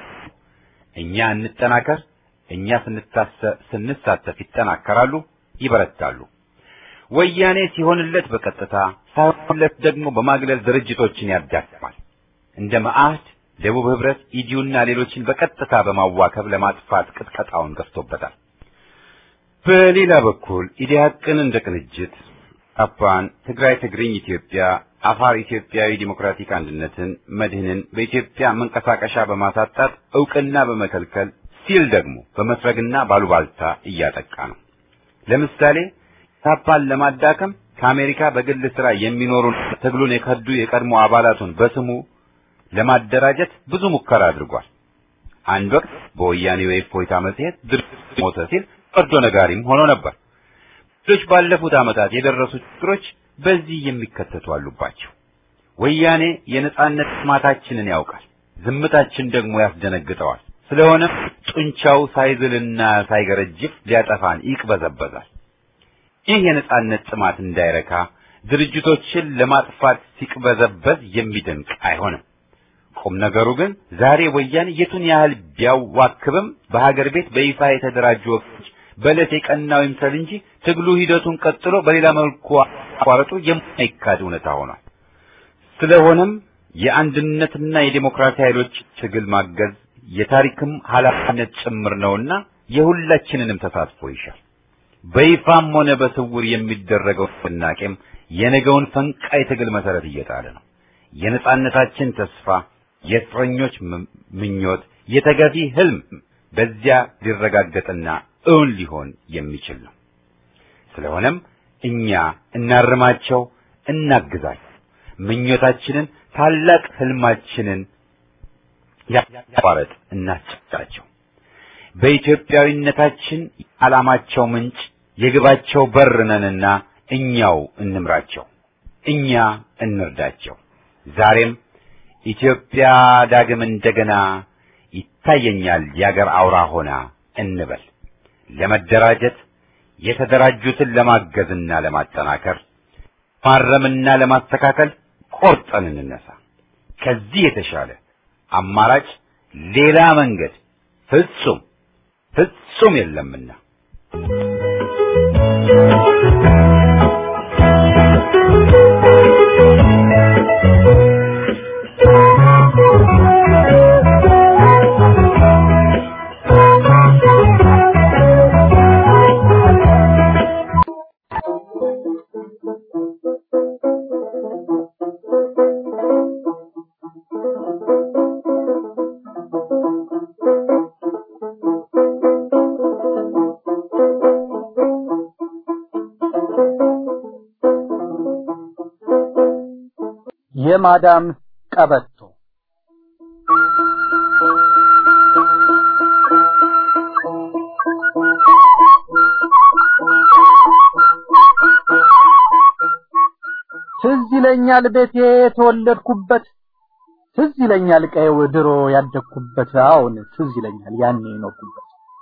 እኛ እንጠናከር። እኛ ስንሳተፍ ይጠናከራሉ፣ ይበረታሉ። ወያኔ ሲሆንለት በቀጥታ ሳይሆንለት ደግሞ በማግለል ድርጅቶችን ያዳክማል። እንደ መአህድ፣ ደቡብ ህብረት፣ ኢዲዩና ሌሎችን በቀጥታ በማዋከብ ለማጥፋት ቅጥቀጣውን ገፍቶበታል። በሌላ በኩል ኢዲያቅን እንደ ቅንጅት አፓን፣ ትግራይ ትግርኝ ኢትዮጵያ፣ አፋር ኢትዮጵያዊ ዲሞክራቲክ አንድነትን፣ መድህንን በኢትዮጵያ መንቀሳቀሻ በማሳጣት እውቅና በመከልከል ሲል ደግሞ በመስረግና ባሉባልታ እያጠቃ ነው። ለምሳሌ ታፓን ለማዳከም ከአሜሪካ በግል ስራ የሚኖሩ ትግሉን የከዱ የቀድሞ አባላቱን በስሙ ለማደራጀት ብዙ ሙከራ አድርጓል። አንድ ወቅት በወያኔ የእፎይታ መጽሔት ድርጅት ሞተ ሲል ፈርዶ ነጋሪም ሆኖ ነበር። ሌሎች ባለፉት ዓመታት የደረሱ ችግሮች በዚህ የሚከተቱ አሉባቸው። ወያኔ የነጻነት ጥማታችንን ያውቃል፣ ዝምታችን ደግሞ ያስደነግጠዋል። ስለሆነም ጡንቻው ሳይዝልና ሳይገረጅፍ ሊያጠፋን ይቅበዘበዛል። ይህ የነጻነት ጥማት እንዳይረካ ድርጅቶችን ለማጥፋት ሲቅበዘበዝ የሚደንቅ አይሆንም። ቁም ነገሩ ግን ዛሬ ወያኔ የቱን ያህል ቢያዋክብም በሀገር ቤት በይፋ የተደራጁ ወቅቶች በዕለት የቀናው ይምሰል እንጂ ትግሉ ሂደቱን ቀጥሎ በሌላ መልኩ አቋረጡ የማይካድ እውነታ ሆኗል። ስለሆነም የአንድነትና የዴሞክራሲ ኃይሎች ትግል ማገዝ የታሪክም ኃላፊነት ጭምር ነውና የሁላችንንም ተሳትፎ ይሻል። በይፋም ሆነ በስውር የሚደረገው ንቅናቄም የነገውን ፈንቃይ ትግል መሰረት እየጣለ ነው። የነጻነታችን ተስፋ፣ የእስረኞች ምኞት፣ የተገፊ ህልም በዚያ ሊረጋገጥና እውን ሊሆን የሚችል ነው። ስለሆነም እኛ እናርማቸው፣ እናግዛቸው። ምኞታችንን ታላቅ ህልማችንን ያቋረጥ እናስጨብጣቸው። በኢትዮጵያዊነታችን ዓላማቸው ምንጭ የግባቸው በር ነንና እኛው እንምራቸው፣ እኛ እንርዳቸው። ዛሬም ኢትዮጵያ ዳግም እንደገና ይታየኛል የአገር አውራ ሆና እንበል። ለመደራጀት የተደራጁትን ለማገዝና ለማጠናከር ማረምና ለማስተካከል ቆርጠን እንነሳ። ከዚህ የተሻለ አማራጭ ሌላ መንገድ ፍጹም ፍጹም የለምና የማዳም ቀበቶ ትዝ ይለኛል ቤቴ የተወለድኩበት ትዝ ይለኛል ቀየው ድሮ ያደግኩበት አሁን ትዝ ይለኛል ያኔ የኖርኩበት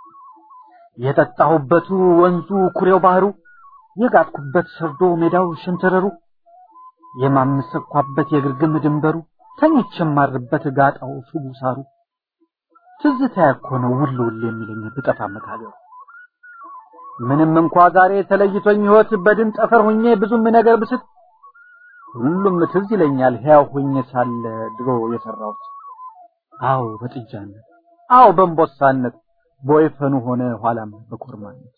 የጠጣሁበቱ ወንዙ ኩሬው ባህሩ የጋጥኩበት ሰርዶ ሜዳው ሸንተረሩ የማምሰኳበት የግርግም ድንበሩ ተኝቼ የማርበት ጋጣው ሱቡ ሳሩ ትዝታ እኮ ነው ውል ውል የሚለኝ ብጠፋ መታገሩ ምንም እንኳ ዛሬ ተለይቶኝ ህይወት በድን ጠፈር ሁኜ ብዙም ነገር ብስት ሁሉም ትዝ ይለኛል ሕያው ሁኜ ሳለ ድሮ የሰራሁት አዎ በጥጃነት አዎ በእንቦሳነት በወይፈኑ ሆነ ኋላም በኮርማነት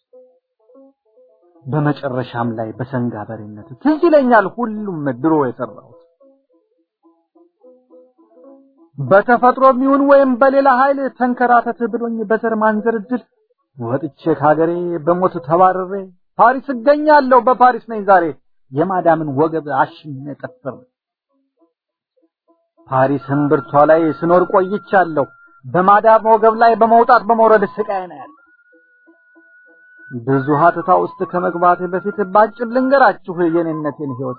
በመጨረሻም ላይ በሰንጋ በሬነት ትዝ ይለኛል ሁሉም ድሮ የሰራሁት በተፈጥሮ የሚሆን ወይም በሌላ ኃይል ተንከራተት ብሎኝ በዘር ማንዘር እድል ወጥቼ ከሀገሬ በሞት ተባረሬ ፓሪስ እገኛለሁ በፓሪስ ነኝ ዛሬ የማዳምን ወገብ አሽኜ ጠፍር ፓሪስ እምብርቷ ላይ ስኖር ቆይቻለሁ በማዳም ወገብ ላይ በመውጣት በመውረድ ስቃይ ነው ያለ ብዙ ሀተታ ውስጥ ከመግባቴ በፊት ባጭር ልንገራችሁ የኔነቴን ህይወት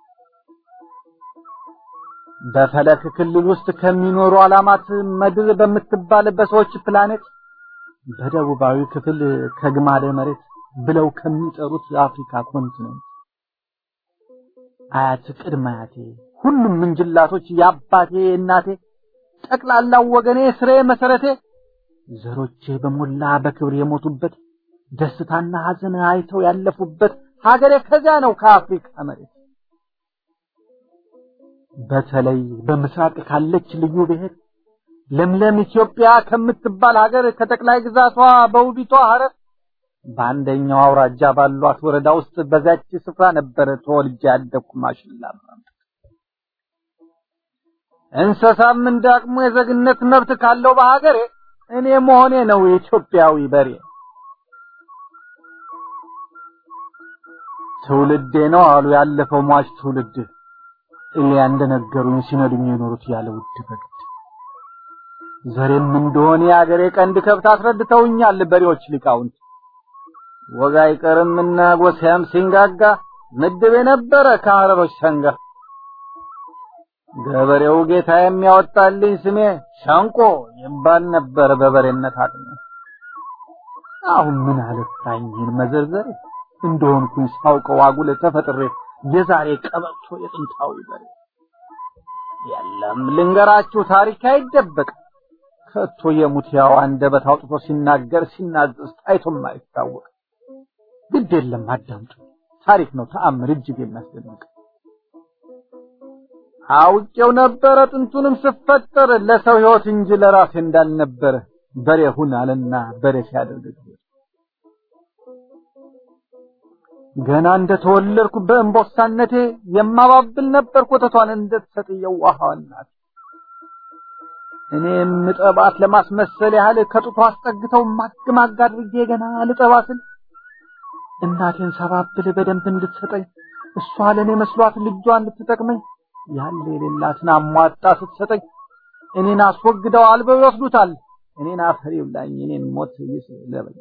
በፈለክ ክልል ውስጥ ከሚኖሩ ዓላማት ምድር በምትባል በሰዎች ፕላኔት በደቡባዊ ክፍል ከግማደ መሬት ብለው ከሚጠሩት የአፍሪካ ኮንቲኔንት አያት ቅድመ አያቴ ሁሉም ምንጅላቶች የአባቴ እናቴ ጠቅላላው ወገኔ ስሬ መሰረቴ ዘሮቼ በሞላ በክብር የሞቱበት ደስታና ሐዘን አይተው ያለፉበት ሀገሬ ከዚያ ነው ከአፍሪካ መሬት በተለይ በምስራቅ ካለች ልዩ ብሔር ለምለም ኢትዮጵያ ከምትባል ሀገር ከጠቅላይ ግዛቷ በውቢቷ ሀረር በአንደኛው አውራጃ ባሏት ወረዳ ውስጥ በዛች ስፍራ ነበር ተወልጄ ያደግኩ ማሽላ እንስሳም እንዳቅሙ የዜግነት መብት ካለው በሀገሬ እኔ መሆኔ ነው የኢትዮጵያዊ በሬ ትውልዴ ነው አሉ ያለፈው ሟች ትውልድ እሊያ እንደነገሩኝ ሲነዱኝ የኖሩት ያለ ውድ በግድ ዘሬም እንደሆነ የአገሬ ቀንድ ከብት አስረድተውኛል በሬዎች ሊቃውንት ወጋ አይቀርምና ጎሳያም ሲንጋጋ ምድብ የነበረ ከሀረሮች ሰንጋ ገበሬው ጌታ የሚያወጣልኝ ስሜ ሻንቆ ይባል ነበር በበሬነት አቅሜ አሁን ምን አለፋኝ ይህን መዘርዘር እንደሆንኩኝ ሳውቀው አጉል ተፈጥሬ የዛሬ ቀበቶ የጥንታዊ በሬ የለም ልንገራችሁ ታሪክ አይደበቅ ከቶ የሙት ያው አንደበት አውጥቶ ሲናገር ሲናዘዝ ታይቶም አይታወቅ ግድ የለም አዳምጡ ታሪክ ነው ተአምር እጅግ የሚያስደንቅ አውቄው ነበረ ጥንቱንም ስፈጠር ለሰው ህይወት እንጂ ለራሴ እንዳልነበረ በሬ ሁን አለና በሬ ሲያደርግ ገና እንደተወለድኩ በእንቦሳነቴ የማባብል ነበር ኮተቷን እንደተሰጥ የዋሃዋ እናት እኔ ምጠባት ለማስመሰል ያህል ከጡቷ አስጠግተው ማግማግ አድርጌ ገና ልጠባስል እናቴን ሰባብል በደንብ እንድትሰጠኝ እሷ ለእኔ መስሏት ልጇን እንድትጠቅመኝ ያለ የሌላትን አሟጣ ስትሰጠኝ እኔን አስወግደው አልበው ይወስዱታል እኔን አፈር ይብላኝ እኔን ሞት ይስለበኝ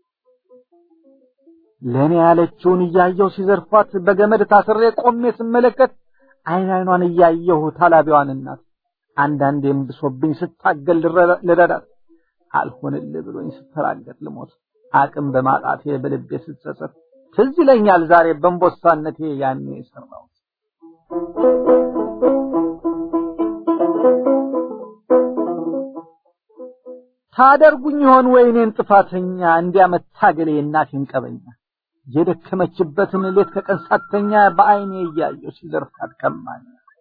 ለእኔ ያለችውን እያየሁ ሲዘርፏት በገመድ ታስሬ ቆሜ ስመለከት አይን አይኗን እያየሁ ታላቢዋን እናት አንዳንዴም ብሶብኝ ስታገል ልረዳት አልሆንልህ ብሎኝ ስፈራገጥ ልሞት አቅም በማጣቴ በልቤ ስትጸጸት ትዝ ይለኛል ዛሬ በእንቦሳነቴ ያኔ የሰራሁት ታደርጉኝ ይሆን ወይ እኔን ጥፋተኛ እንዲያመታገሌ እናቴን ቀበኛ የደከመችበትን ሌት ከቀን ሳተኛ በአይኔ እያየሁ ሲዘርፋት ከማኝ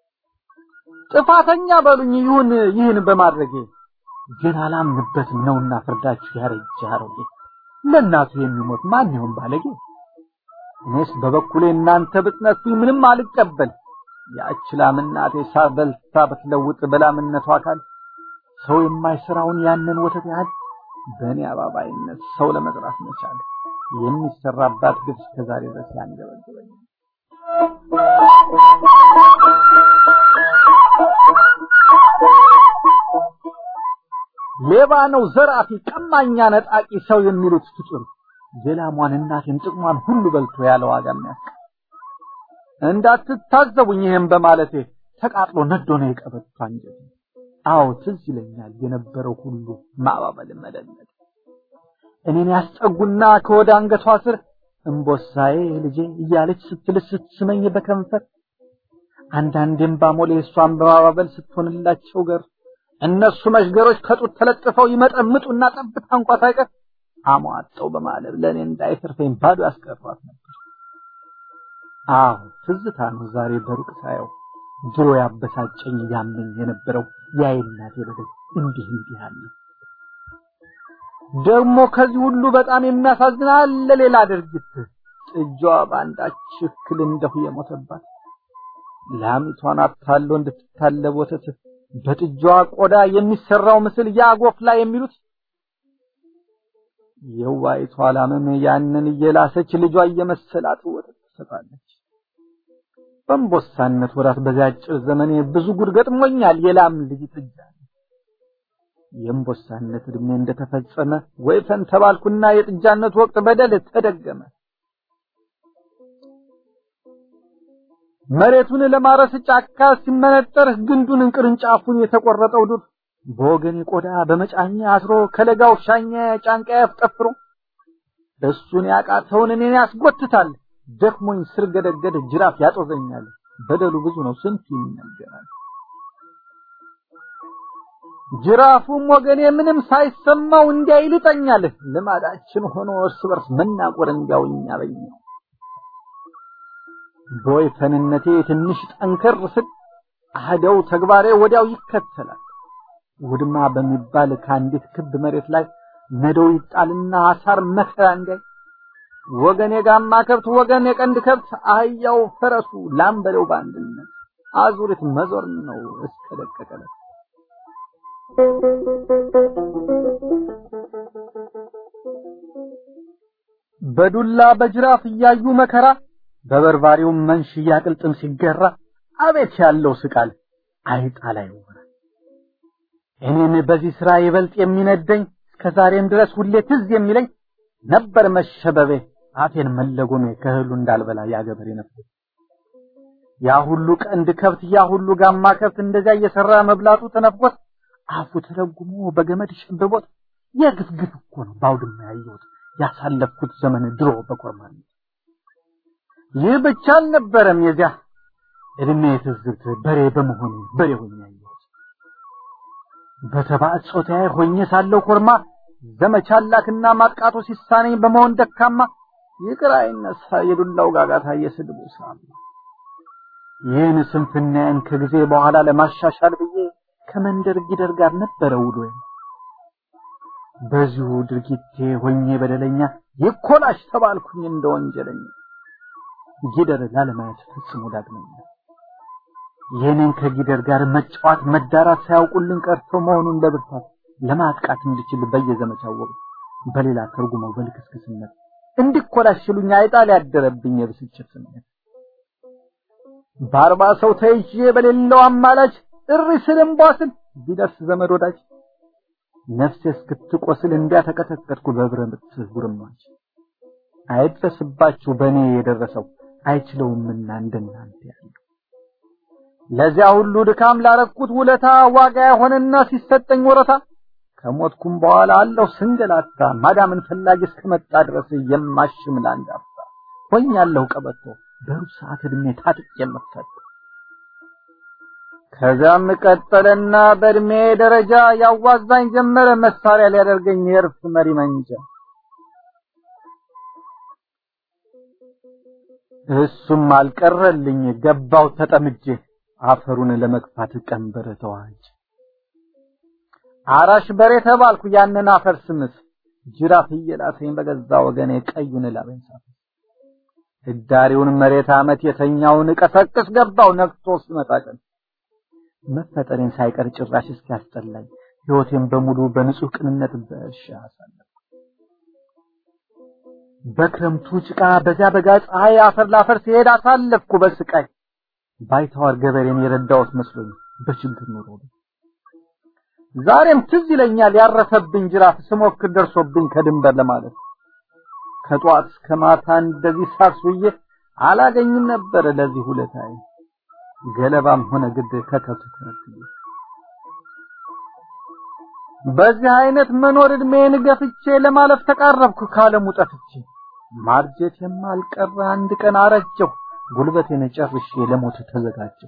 ጥፋተኛ በሉኝ ይሁን ይህን በማድረጌ ግን አላምንበትም ነውና ፍርዳችሁ ያረጀ አሮጌ ለእናቱ የሚሞት ማን ይሆን ባለጌ እኔስ በበኩሌ እናንተ ብትነሱኝ ምንም አልቀበል ያች ላም እናቴ ሳበልታ ብትለውጥ በላምነቷ አካል ሰው የማይሰራውን ያንን ወተት ያህል በእኔ አባባይነት ሰው ለመጥራት መቻል የሚሰራባት ግብ እስከዛሬ ድረስ ያንገበግበኝ ሌባ ነው ዘራፊ ቀማኛ ነጣቂ ሰው የሚሉት ፍጡር የላሟን እናቴን ጥቅሟን ሁሉ በልቶ ያለ ዋጋ የሚያስቀር እንዳትታዘቡኝ ይሄን በማለቴ ተቃጥሎ ነዶ ነው የቀበቷ አንጀት አዎ ትዝ ይለኛል የነበረው ሁሉ ማባበል መደነቅ እኔን ያስጠጉና ከወደ አንገቷ ስር እምቦሳዬ ልጄ እያለች ስትልስ ስትስመኝ በከንፈር አንዳንዴም ባሞሌ እሷን በማባበል ስትሆንላቸው ገር እነሱ መሽገሮች ከጡት ተለጥፈው ይመጠምጡና ጠብታ እንኳ ሳይቀር አሟጠው በማለብ ለእኔ እንዳይተርፈኝ ባዶ ያስቀሯት ነበር። አዎ ትዝታ ነው ዛሬ በሩቅ ሳየው ድሮ ያበሳጨኝ ያመኝ የነበረው የአይናቴ በደል እንዲህ እንዲህ አለ። ደግሞ ከዚህ ሁሉ በጣም የሚያሳዝን አለ ሌላ ድርጊት ጥጃዋ በአንዳች እክል እንደሁ የሞተባት ላሚቷን አታሎ እንድትታለብ ወተት በጥጃዋ ቆዳ የሚሰራው ምስል ያጎፍላ የሚሉት የዋይቷ ላምም ያንን እየላሰች ልጇ እየመሰላት ወተት ትሰጣለች። በእንቦሳነት ወራት በዚያ አጭር ዘመኔ ብዙ ጉድ ገጥሞኛል። የላም ልጅ ጥጃ የእንቦሳነት እድሜ እንደተፈጸመ ወይፈን ተባልኩና የጥጃነት ወቅት በደል ተደገመ። መሬቱን ለማረስ ጫካ ሲመነጠር ግንዱን ቅርንጫፉን የተቆረጠው ዱር በወገኔ ቆዳ በመጫኛ አስሮ ከለጋው ሻኛ ጫንቃ ያፍጠፍሮ እሱን ያቃተውን እኔን ያስጎትታል። ደክሞኝ ስር ገደገድ ጅራፍ ያጦዘኛል። በደሉ ብዙ ነው ስንቱ ይነገራል። ጅራፉም ወገኔ ምንም ሳይሰማው እንዲያ ይልጠኛል። ልማዳችን ሆኖ እርስ በርስ መናቆር እንዲያው እኛ በኛ በወይፈንነቴ ትንሽ ጠንከር ስል አህደው ተግባሬ ወዲያው ይከተላል። ውድማ በሚባል ከአንዲት ክብ መሬት ላይ ነዶው ይጣልና አሳር መከራ እንዲያይ ወገን የጋማ ከብት ወገን የቀንድ ከብት አህያው ፈረሱ ላምበለው በአንድነት አዙሪት መዞር ነው እስከ ደቀቀለት በዱላ በጅራፍ እያዩ መከራ በበርባሪው መንሽ እያቅልጥም ሲገራ አቤት ያለው ስቃል አይጣ ላይ ወራ እኔን በዚህ ስራ ይበልጥ የሚነደኝ እስከዛሬም ድረስ ሁሌ ትዝ የሚለኝ ነበር መሸበቤ አፌን መለጎሜ ከእህሉ እንዳልበላ ያገበሬ ነበር። ያ ሁሉ ቀንድ ከብት ያ ሁሉ ጋማ ከብት እንደዚያ እየሰራ መብላቱ ተነፍቆት አፉ ተለጉሞ በገመድ ሸብቦት የግፍግፍ እኮ ነው ባውድማ ያየሁት ያሳለፍኩት ዘመን ድሮ በኮርማነት። ይህ ብቻ አልነበረም የዚያ እድሜ ትዝብት በሬ በመሆኔ በሬ ሆኜ ያየሁት በተባዕት ጾታዬ ሆኜ ሳለው ኮርማ ዘመቻ ላክና ማጥቃቱ ሲሳነኝ በመሆን ደካማ ይቅር አይነሳ የዱላው ጋጋታ የስድቡ ሳማ ይህን ስንፍናዬን ከጊዜ በኋላ ለማሻሻል ብዬ ከመንደር ጊደር ጋር ነበረ ውሎዬ። በዚሁ ድርጊቴ ሆኜ በደለኛ ይኮላሽ ተባልኩኝ እንደ ወንጀለኛ ጊደር ላለማየት ፈጽሞ ዳግመኛ ይህንን ከጊደር ጋር መጫወት መዳራት ሳያውቁልን ቀርቶ መሆኑን ለብርታት ለማጥቃት እንድችል በየዘመቻው ወቅት በሌላ ተርጉመው በልክስክስነት እንዲኮላሽሉኝ አይጣል ያደረብኝ የብስጭት ስሜት በአርባ ሰው ተይዤ በሌለው አማላጅ እሪ ስልም ቧስል ቢደርስ ዘመድ ወዳጅ ነፍሴ እስክትቆስል እንዲያ ተቀጠቀጥኩ በብረት ጉርማች አይድረስባችሁ በእኔ የደረሰው አይችለውምና እንደናንተ ያለው ለዚያ ሁሉ ድካም ላረኩት ውለታ ዋጋ የሆነና ሲሰጠኝ ወረታ ከሞትኩም በኋላ አለው ስንገላታ ማዳምን ፈላጊ እስከመጣ ድረስ የማሽም ለአንድ አፍታ ሆኛለሁ ቀበቶ በሩብ ሰዓት እድሜ ታጥቅ የምፈታ ከዛም ቀጠለና በእድሜ ደረጃ ያዋዛኝ ጀመረ መሳሪያ ሊያደርገኝ የእርፍ መሪ መንጃ እሱም አልቀረልኝ ገባው ተጠምጄ አፈሩን ለመግፋት ቀንበር ተዋጅ አራሽ በሬ ተባልኩ ያንን አፈር ስምስ ጅራፍ እየላሰኝ በገዛ ወገኔ ቀዩን ላበኝ ሳት ህዳሪውን መሬት አመት የተኛውን ቀሰቅስ ገባው ነግቶ ሲመጣ ቀን መፈጠሬን ሳይቀር ጭራሽ እስኪያስጠላኝ ህይወቴን በሙሉ በንጹህ ቅንነት በእርሻ አሳለፍኩ። በክረምቱ ጭቃ በዚያ በጋ ፀሐይ አፈር ላፈር ሲሄድ አሳለፍኩ በስቃይ ባይተዋር ገበሬን የረዳሁት መስሎኝ በችግር ኑሮ ዛሬም ትዝ ይለኛል ያረፈብኝ ጅራፍ ስሞክር ደርሶብኝ ከድንበር ለማለት ከጧት እስከ ማታ እንደዚህ ሳርሱዬ አላገኝም ነበር ለዚህ ሁለታይ ገለባም ሆነ ግድ ከከብት ተረክዬ በዚህ አይነት መኖር እድሜን ገፍቼ ለማለፍ ተቃረብኩ ካለሙ ጠፍቼ ማርጀት የማልቀረ አንድ ቀን አረጀሁ ጉልበቴን ጨርሼ ለሞት ተዘጋጀሁ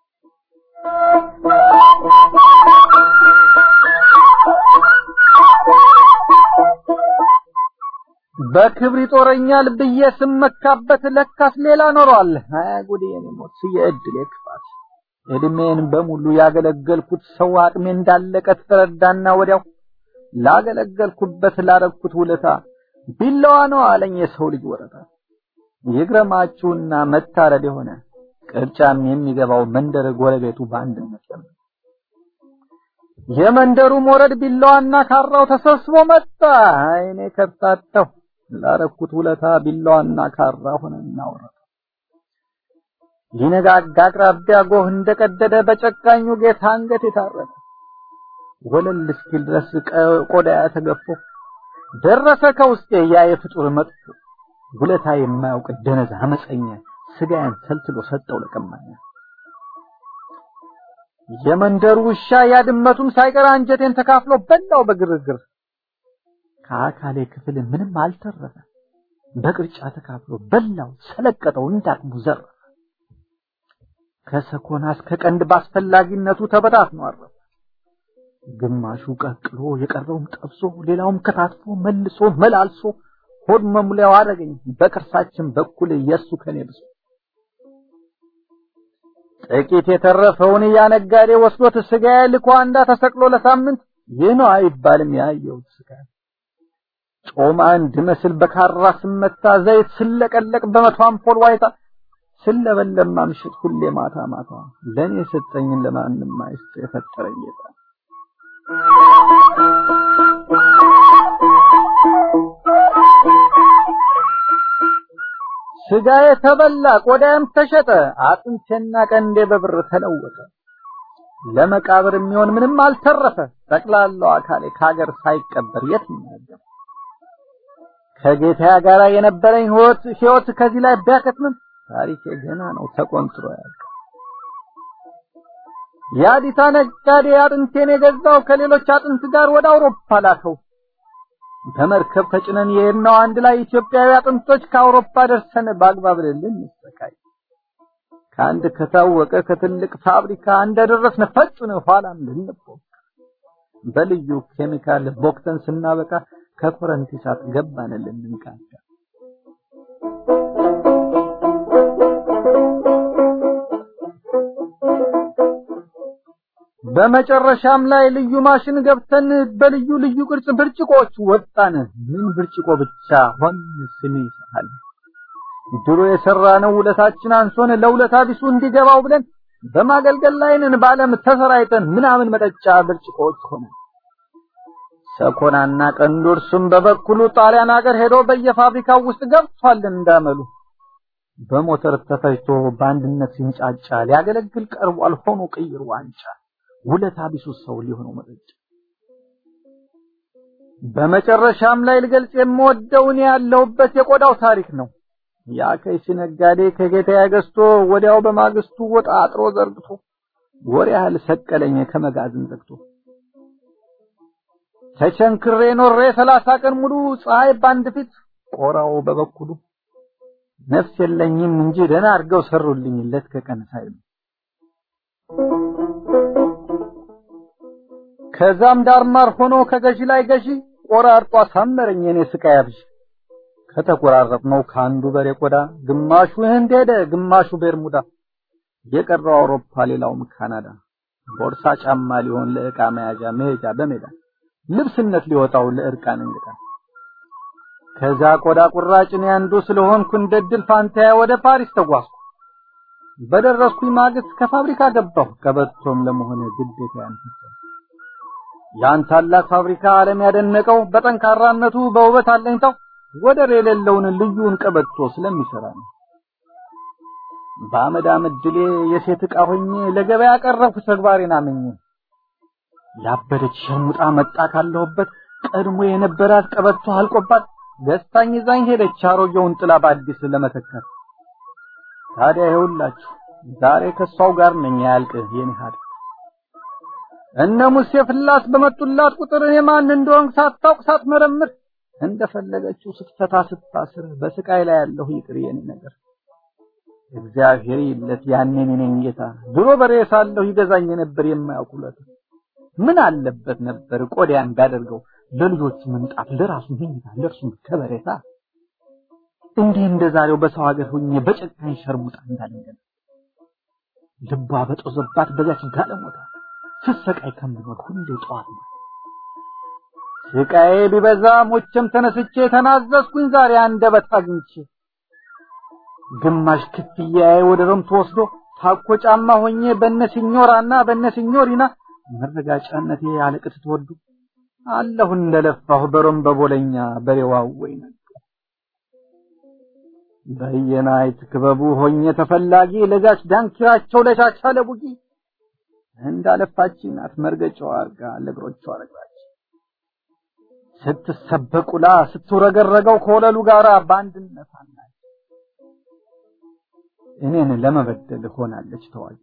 በክብር ይጦረኛል ብዬ ስመካበት ለካስ ሌላ ኖሯል። አያ ጉዴ የኔ ሞት የእድሌ ክፋት እድሜን በሙሉ ያገለገልኩት ሰው አቅሜ እንዳለቀ ተረዳና ወዲያው ላገለገልኩበት ላረግኩት ውለታ ቢላዋ ነው አለኝ የሰው ልጅ ወረታ። ይግረማችሁና መታረድ የሆነ ቅርጫም የሚገባው መንደር ጎረቤቱ በአንድነት ለምን የመንደሩ ሞረድ ቢላዋና ካራው ተሰብስቦ መጣ። አይኔ ከርታተው ላረኩት ውለታ ቢላዋና ካራ ሆነና ወረደ። ሊነጋጋ አቅራቢያ ጎህ እንደቀደደ በጨካኙ ጌታ አንገት የታረደ ወለል እስኪል ድረስ ቆዳ ተገፎ ደረሰ ከውስጤ ያ የፍጡር መጥፎ ውለታ የማያውቅ ደነዝ አመፀኛ ስጋዬን ተልትሎ ሰጠው ለቀማኛ። የመንደሩ ውሻ ያድመቱም ሳይቀር አንጀቴን ተካፍሎ በላው በግርግር። ከአካሌ ክፍል ምንም አልተረፈ በቅርጫ ተካፍሎ በላው ሰለቀጠው እንዳቅሙ ዘረፈ። ከሰኮና እስከ ቀንድ ባስፈላጊነቱ ተበታትኖ አረፈ። ግማሹ ቀቅሎ የቀረውም ጠብሶ ሌላውም ከታትፎ መልሶ መላልሶ ሆድ መሙሊያው አደረገኝ በቅርሳችን በኩል የሱ ከኔ ብሶ ጥቂት የተረፈውን ያነጋዴ ወስዶት ስጋዬ ልኮ አንዳ ተሰቅሎ ለሳምንት ይህ ነው አይባልም ያየሁት ስጋ ጮማ እንድመስል በካራ ስመታ ዘይት ስለቀለቅ በመቶ አምፖል ዋይታ ስለበለም ማምሽት ሁሌ ማታ ማታ ለኔ የሰጠኝን ለማንም አይስጥ የፈጠረኝ ጌታ ስጋዬ ተበላ፣ ቆዳዬም ተሸጠ፣ አጥንቴና ቀንዴ በብር ተለወጠ። ለመቃብር የሚሆን ምንም አልተረፈ፣ ጠቅላላው አካሌ ከሀገር ሳይቀበር የት ይናገር። ከጌታ ጋር የነበረኝ ህይወት ህይወት ከዚህ ላይ ቢያከትምም ታሪኬ ገና ነው ተቆንጥሮ ያልቅ። የአዲታ ነጋዴ አጥንቴን የገዛው ከሌሎች አጥንት ጋር ወደ አውሮፓ ላከው። በመርከብ ተጭነን የሄድነው አንድ ላይ ኢትዮጵያዊ አጥንቶች ከአውሮፓ ደርሰን በአግባብ ልንሰቃይ ከአንድ ከታወቀ ከትልቅ ፋብሪካ እንደደረስን ፈጭን ኋላም ልንቦክ በልዩ ኬሚካል ቦክተን ስናበቃ ከኮረንቲ እሳት ገባን ልንቃዳ በመጨረሻም ላይ ልዩ ማሽን ገብተን በልዩ ልዩ ቅርጽ ብርጭቆዎች ወጣን። ምን ብርጭቆ ብቻ ሆን ስሜ ይሰሃል። ድሮ የሰራነው ውለታችን አንሶን ለውለታ ቢሱ እንዲገባው ብለን በማገልገል ላይ ነን። በዓለም ተሰራይተን ምናምን መጠጫ ብርጭቆዎች ሆነ። ሰኮናና ቀንዱ እርሱም በበኩሉ ጣሊያን ሀገር ሄዶ በየፋብሪካው ውስጥ ገብቷል እንዳመሉ በሞተር ተፈጅቶ በአንድነት ሲንጫጫ ሊያገለግል ቀርቧል ሆኖ ቅይር ዋንጫ ውለታ ቢሱ ሰው ሊሆነው መጠጫ በመጨረሻም ላይ ልገልጽ የምወደው እኔ ያለሁበት የቆዳው ታሪክ ነው። ያ ከይሲ ነጋዴ ከጌታዬ ገዝቶ ወዲያው በማግስቱ ወጣ አጥሮ ዘርግቶ ወር ያህል ሰቀለኝ ከመጋዘን ዘግቶ ተቸንክሬ ኖሬ ሰላሳ ቀን ሙሉ ፀሐይ ባንድ ፊት ቆራው በበኩሉ ነፍስ የለኝም እንጂ ደህና አድርገው ሰሩልኝ ለት ከቀን ሳይሉ ከዛም ዳርማር ሆኖ ከገዢ ላይ ገዢ ቆራርጦ አሳመረኝ የኔ ስቃይ አብዥ ከተቆራረጥነው ከአንዱ በሬ ቆዳ ግማሹ ህንድ ሄደ ግማሹ ቤርሙዳ የቀረው አውሮፓ ሌላውም ካናዳ ቦርሳ ጫማ ሊሆን ለዕቃ መያዣ መሄጃ በሜዳ ልብስነት ሊወጣው ለእርቃን እንግዳ ከዛ ቆዳ ቁራጭ እኔ አንዱ ስለሆንኩ እንደ ድል ፋንታዬ ወደ ፓሪስ ተጓዝኩ። በደረስኩኝ ማግስት ከፋብሪካ ገባሁ ቀበቶም ለመሆነ ግዴታ ያንተሰ ያን ታላቅ ፋብሪካ ዓለም ያደነቀው በጠንካራነቱ በውበት አለኝታው ወደር የሌለውን ልዩን ቀበቶ ስለሚሰራ ነው። በአመድ አመድ ድሌ የሴት ዕቃ ሆኜ ለገበያ ቀረብኩ ተግባሬን አምኜ ያበደች ሸርሙጣ መጣ ካለሁበት ቀድሞ የነበራት ቀበቶ አልቆባት ገዝታኝ ይዛኝ ሄደች አሮጌውን ጥላ በአዲስ ለመተካት። ታዲያ ይኸውላችሁ ዛሬ ከሷው ጋር ነኝ ያልቅ የኔ ሀድ እነ ሙሴ ፍላስ በመጡላት ቁጥር እኔ ማን እንደሆንኩ ሳታውቅ ሳትመረምር እንደፈለገችው ስትፈታ ስታስር በስቃይ ላይ ያለሁ ይቅር የኔ ነገር እግዚአብሔር ይለት ያኔ እኔን ጌታ ድሮ በሬ ሳለሁ ይገዛኝ ነበር የማያውቁለት ምን አለበት ነበር ቆዲያን ባደርገው ለልጆቹ ምንጣፍ ለራሱ መኝታ ለእርሱ ከበሬታ እንዲህ እንደዛሬው በሰው ሀገር ሆኜ በጨካኝ ሸርሙጣ እንዳለኝ ልቧ በጦዘባት በዛች ጋለሞታ ስሰቃይ ከምኖር ሁሌ ጠዋት ነው ስቃዬ ቢበዛ ሞቼም ተነስቼ ተናዘዝኩኝ ዛሬ አንደበት አግኝቼ ግማሽ ክፍያዬ ወደ ሮም ተወስዶ ታኮ ጫማ ሆኜ በነ ሲኞራና በነ ሲኞሪና መረጋጫነቴ አለቅት ትወዱ አለሁ እንደለፋሁ በሮም በቦለኛ በሬዋው ወይ በየናይት ክበቡ ሆኜ ተፈላጊ ለዛች ዳንኪራቸው ለቻቻ ለቡጊ እንዳለፋች ናት መርገጫው አርጋ ለእግሮቿ ረግባች ስትሰበቁላ ስትውረገረገው ከወለሉ ጋር በአንድነት አናች እኔን ለመበደል ሆናለች ተዋጊ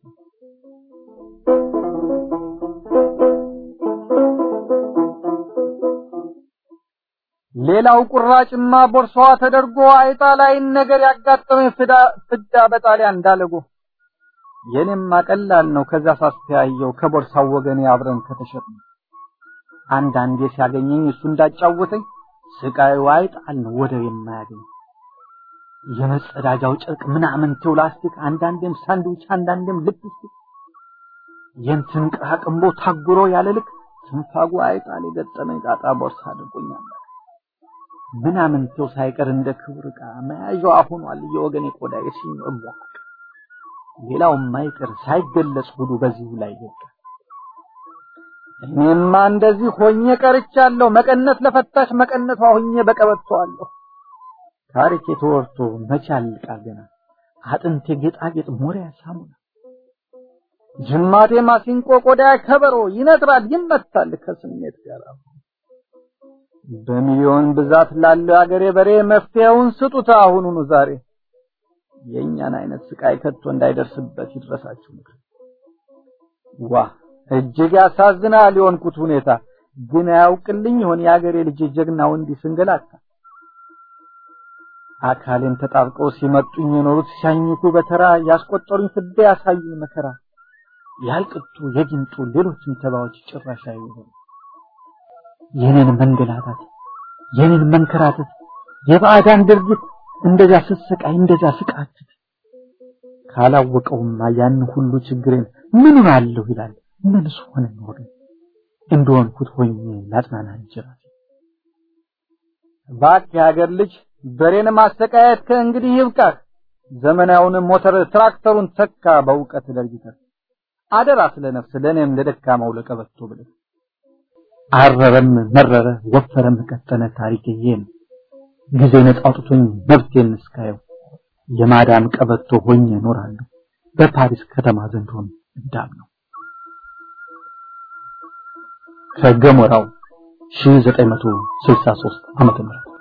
ሌላው ቁራጭማ ቦርሳዋ ተደርጎ አይጣ ላይ ነገር ያጋጠመኝ ፍዳ በጣሊያን እንዳለጎ የኔማ ቀላል ነው ከዛ ሳስተያየው ከቦርሳው ወገኔ አብረን ከተሸጥን አንዳንዴ ሲያገኘኝ እሱ እንዳጫወተኝ ስቃዩ አይጣል ነው ወደር የማያገኝ የመጸዳጃው ጨርቅ ምናምን ቴው ላስቲክ አንዳንዴም ሳንድዊች አንዳንዴም ልፕስቲክ የንትን ቅራቅንቦ ታጉሮ ያለ ልክ ትንፋጉ አይጣል የገጠመኝ ጣጣ ቦርሳ አድርጎኛል ምናምን ቴው ሳይቀር እንደ ክብር ዕቃ መያዣዋ ሆኗል የወገኔ ቆዳ የሲኞ እቧቅ ሌላው ማይቀር ሳይገለጽ ሁሉ በዚሁ ላይ ይወጣ እኔማ እንደዚህ ሆኜ ቀርቻለሁ መቀነት ለፈታሽ መቀነቷ ሆኜ በቀበቷለሁ ታሪክ ተወርቶ መቻል ቃል ገና አጥንቴ ጌጣጌጥ ሞሪያ ሳሙና ጅማቴ ማሲንቆ ቆዳ ከበሮ ይነጥራል ይመታል ከስሜት ጋር በሚሊዮን ብዛት ላለው አገሬ በሬ መፍትሄውን ስጡት አሁኑኑ ዛሬ የእኛን አይነት ስቃይ ከቶ እንዳይደርስበት ይድረሳችሁ ምክር ዋ እጅግ ያሳዝናል የሆንኩት ሁኔታ ግን አያውቅልኝ ይሆን የአገሬ ልጅ ጀግናው እንዲህ ስንገላታ አካሌን ተጣብቀው ሲመጡኝ የኖሩት ሲያኝኩ በተራ ያስቆጠሩኝ ፍዳ ያሳዩኝ መከራ ያልቅጡ የጊንጡ ሌሎችም ተባዎች ጭራሽ አይሆኑ የኔን መንገላታት የኔን መንከራተት የባዕዳን ድርጊት እንደዛ ስሰቃይ እንደዛ ስቃትት ካላወቀውማ ያን ሁሉ ችግሬን ምኑን አለሁ ይላል ምንስ ሆነ ኖረ እንደሆንኩት ሆኜ ላጽናና እንጀራቴ እባክህ የሀገር ልጅ በሬን ማሰቃየት ከእንግዲህ ይብቃህ ዘመናዊውን ሞተር ትራክተሩን ተካ በእውቀት ደርጅተህ አደራ ስለ ነፍስ ለእኔም ለደካማው ለቀበቶ ብለህ አረረም መረረ ወፈረም ቀጠነ ታሪክ ይሄ ነው ጊዜ ነጻ አውጥቶኝ መብቴን እስካየው የማዳም ቀበቶ ሆኜ እኖራለሁ በፓሪስ ከተማ ዘንድሮም እንዳም ነው ከገሞራው 1963 ዓመተ ምህረት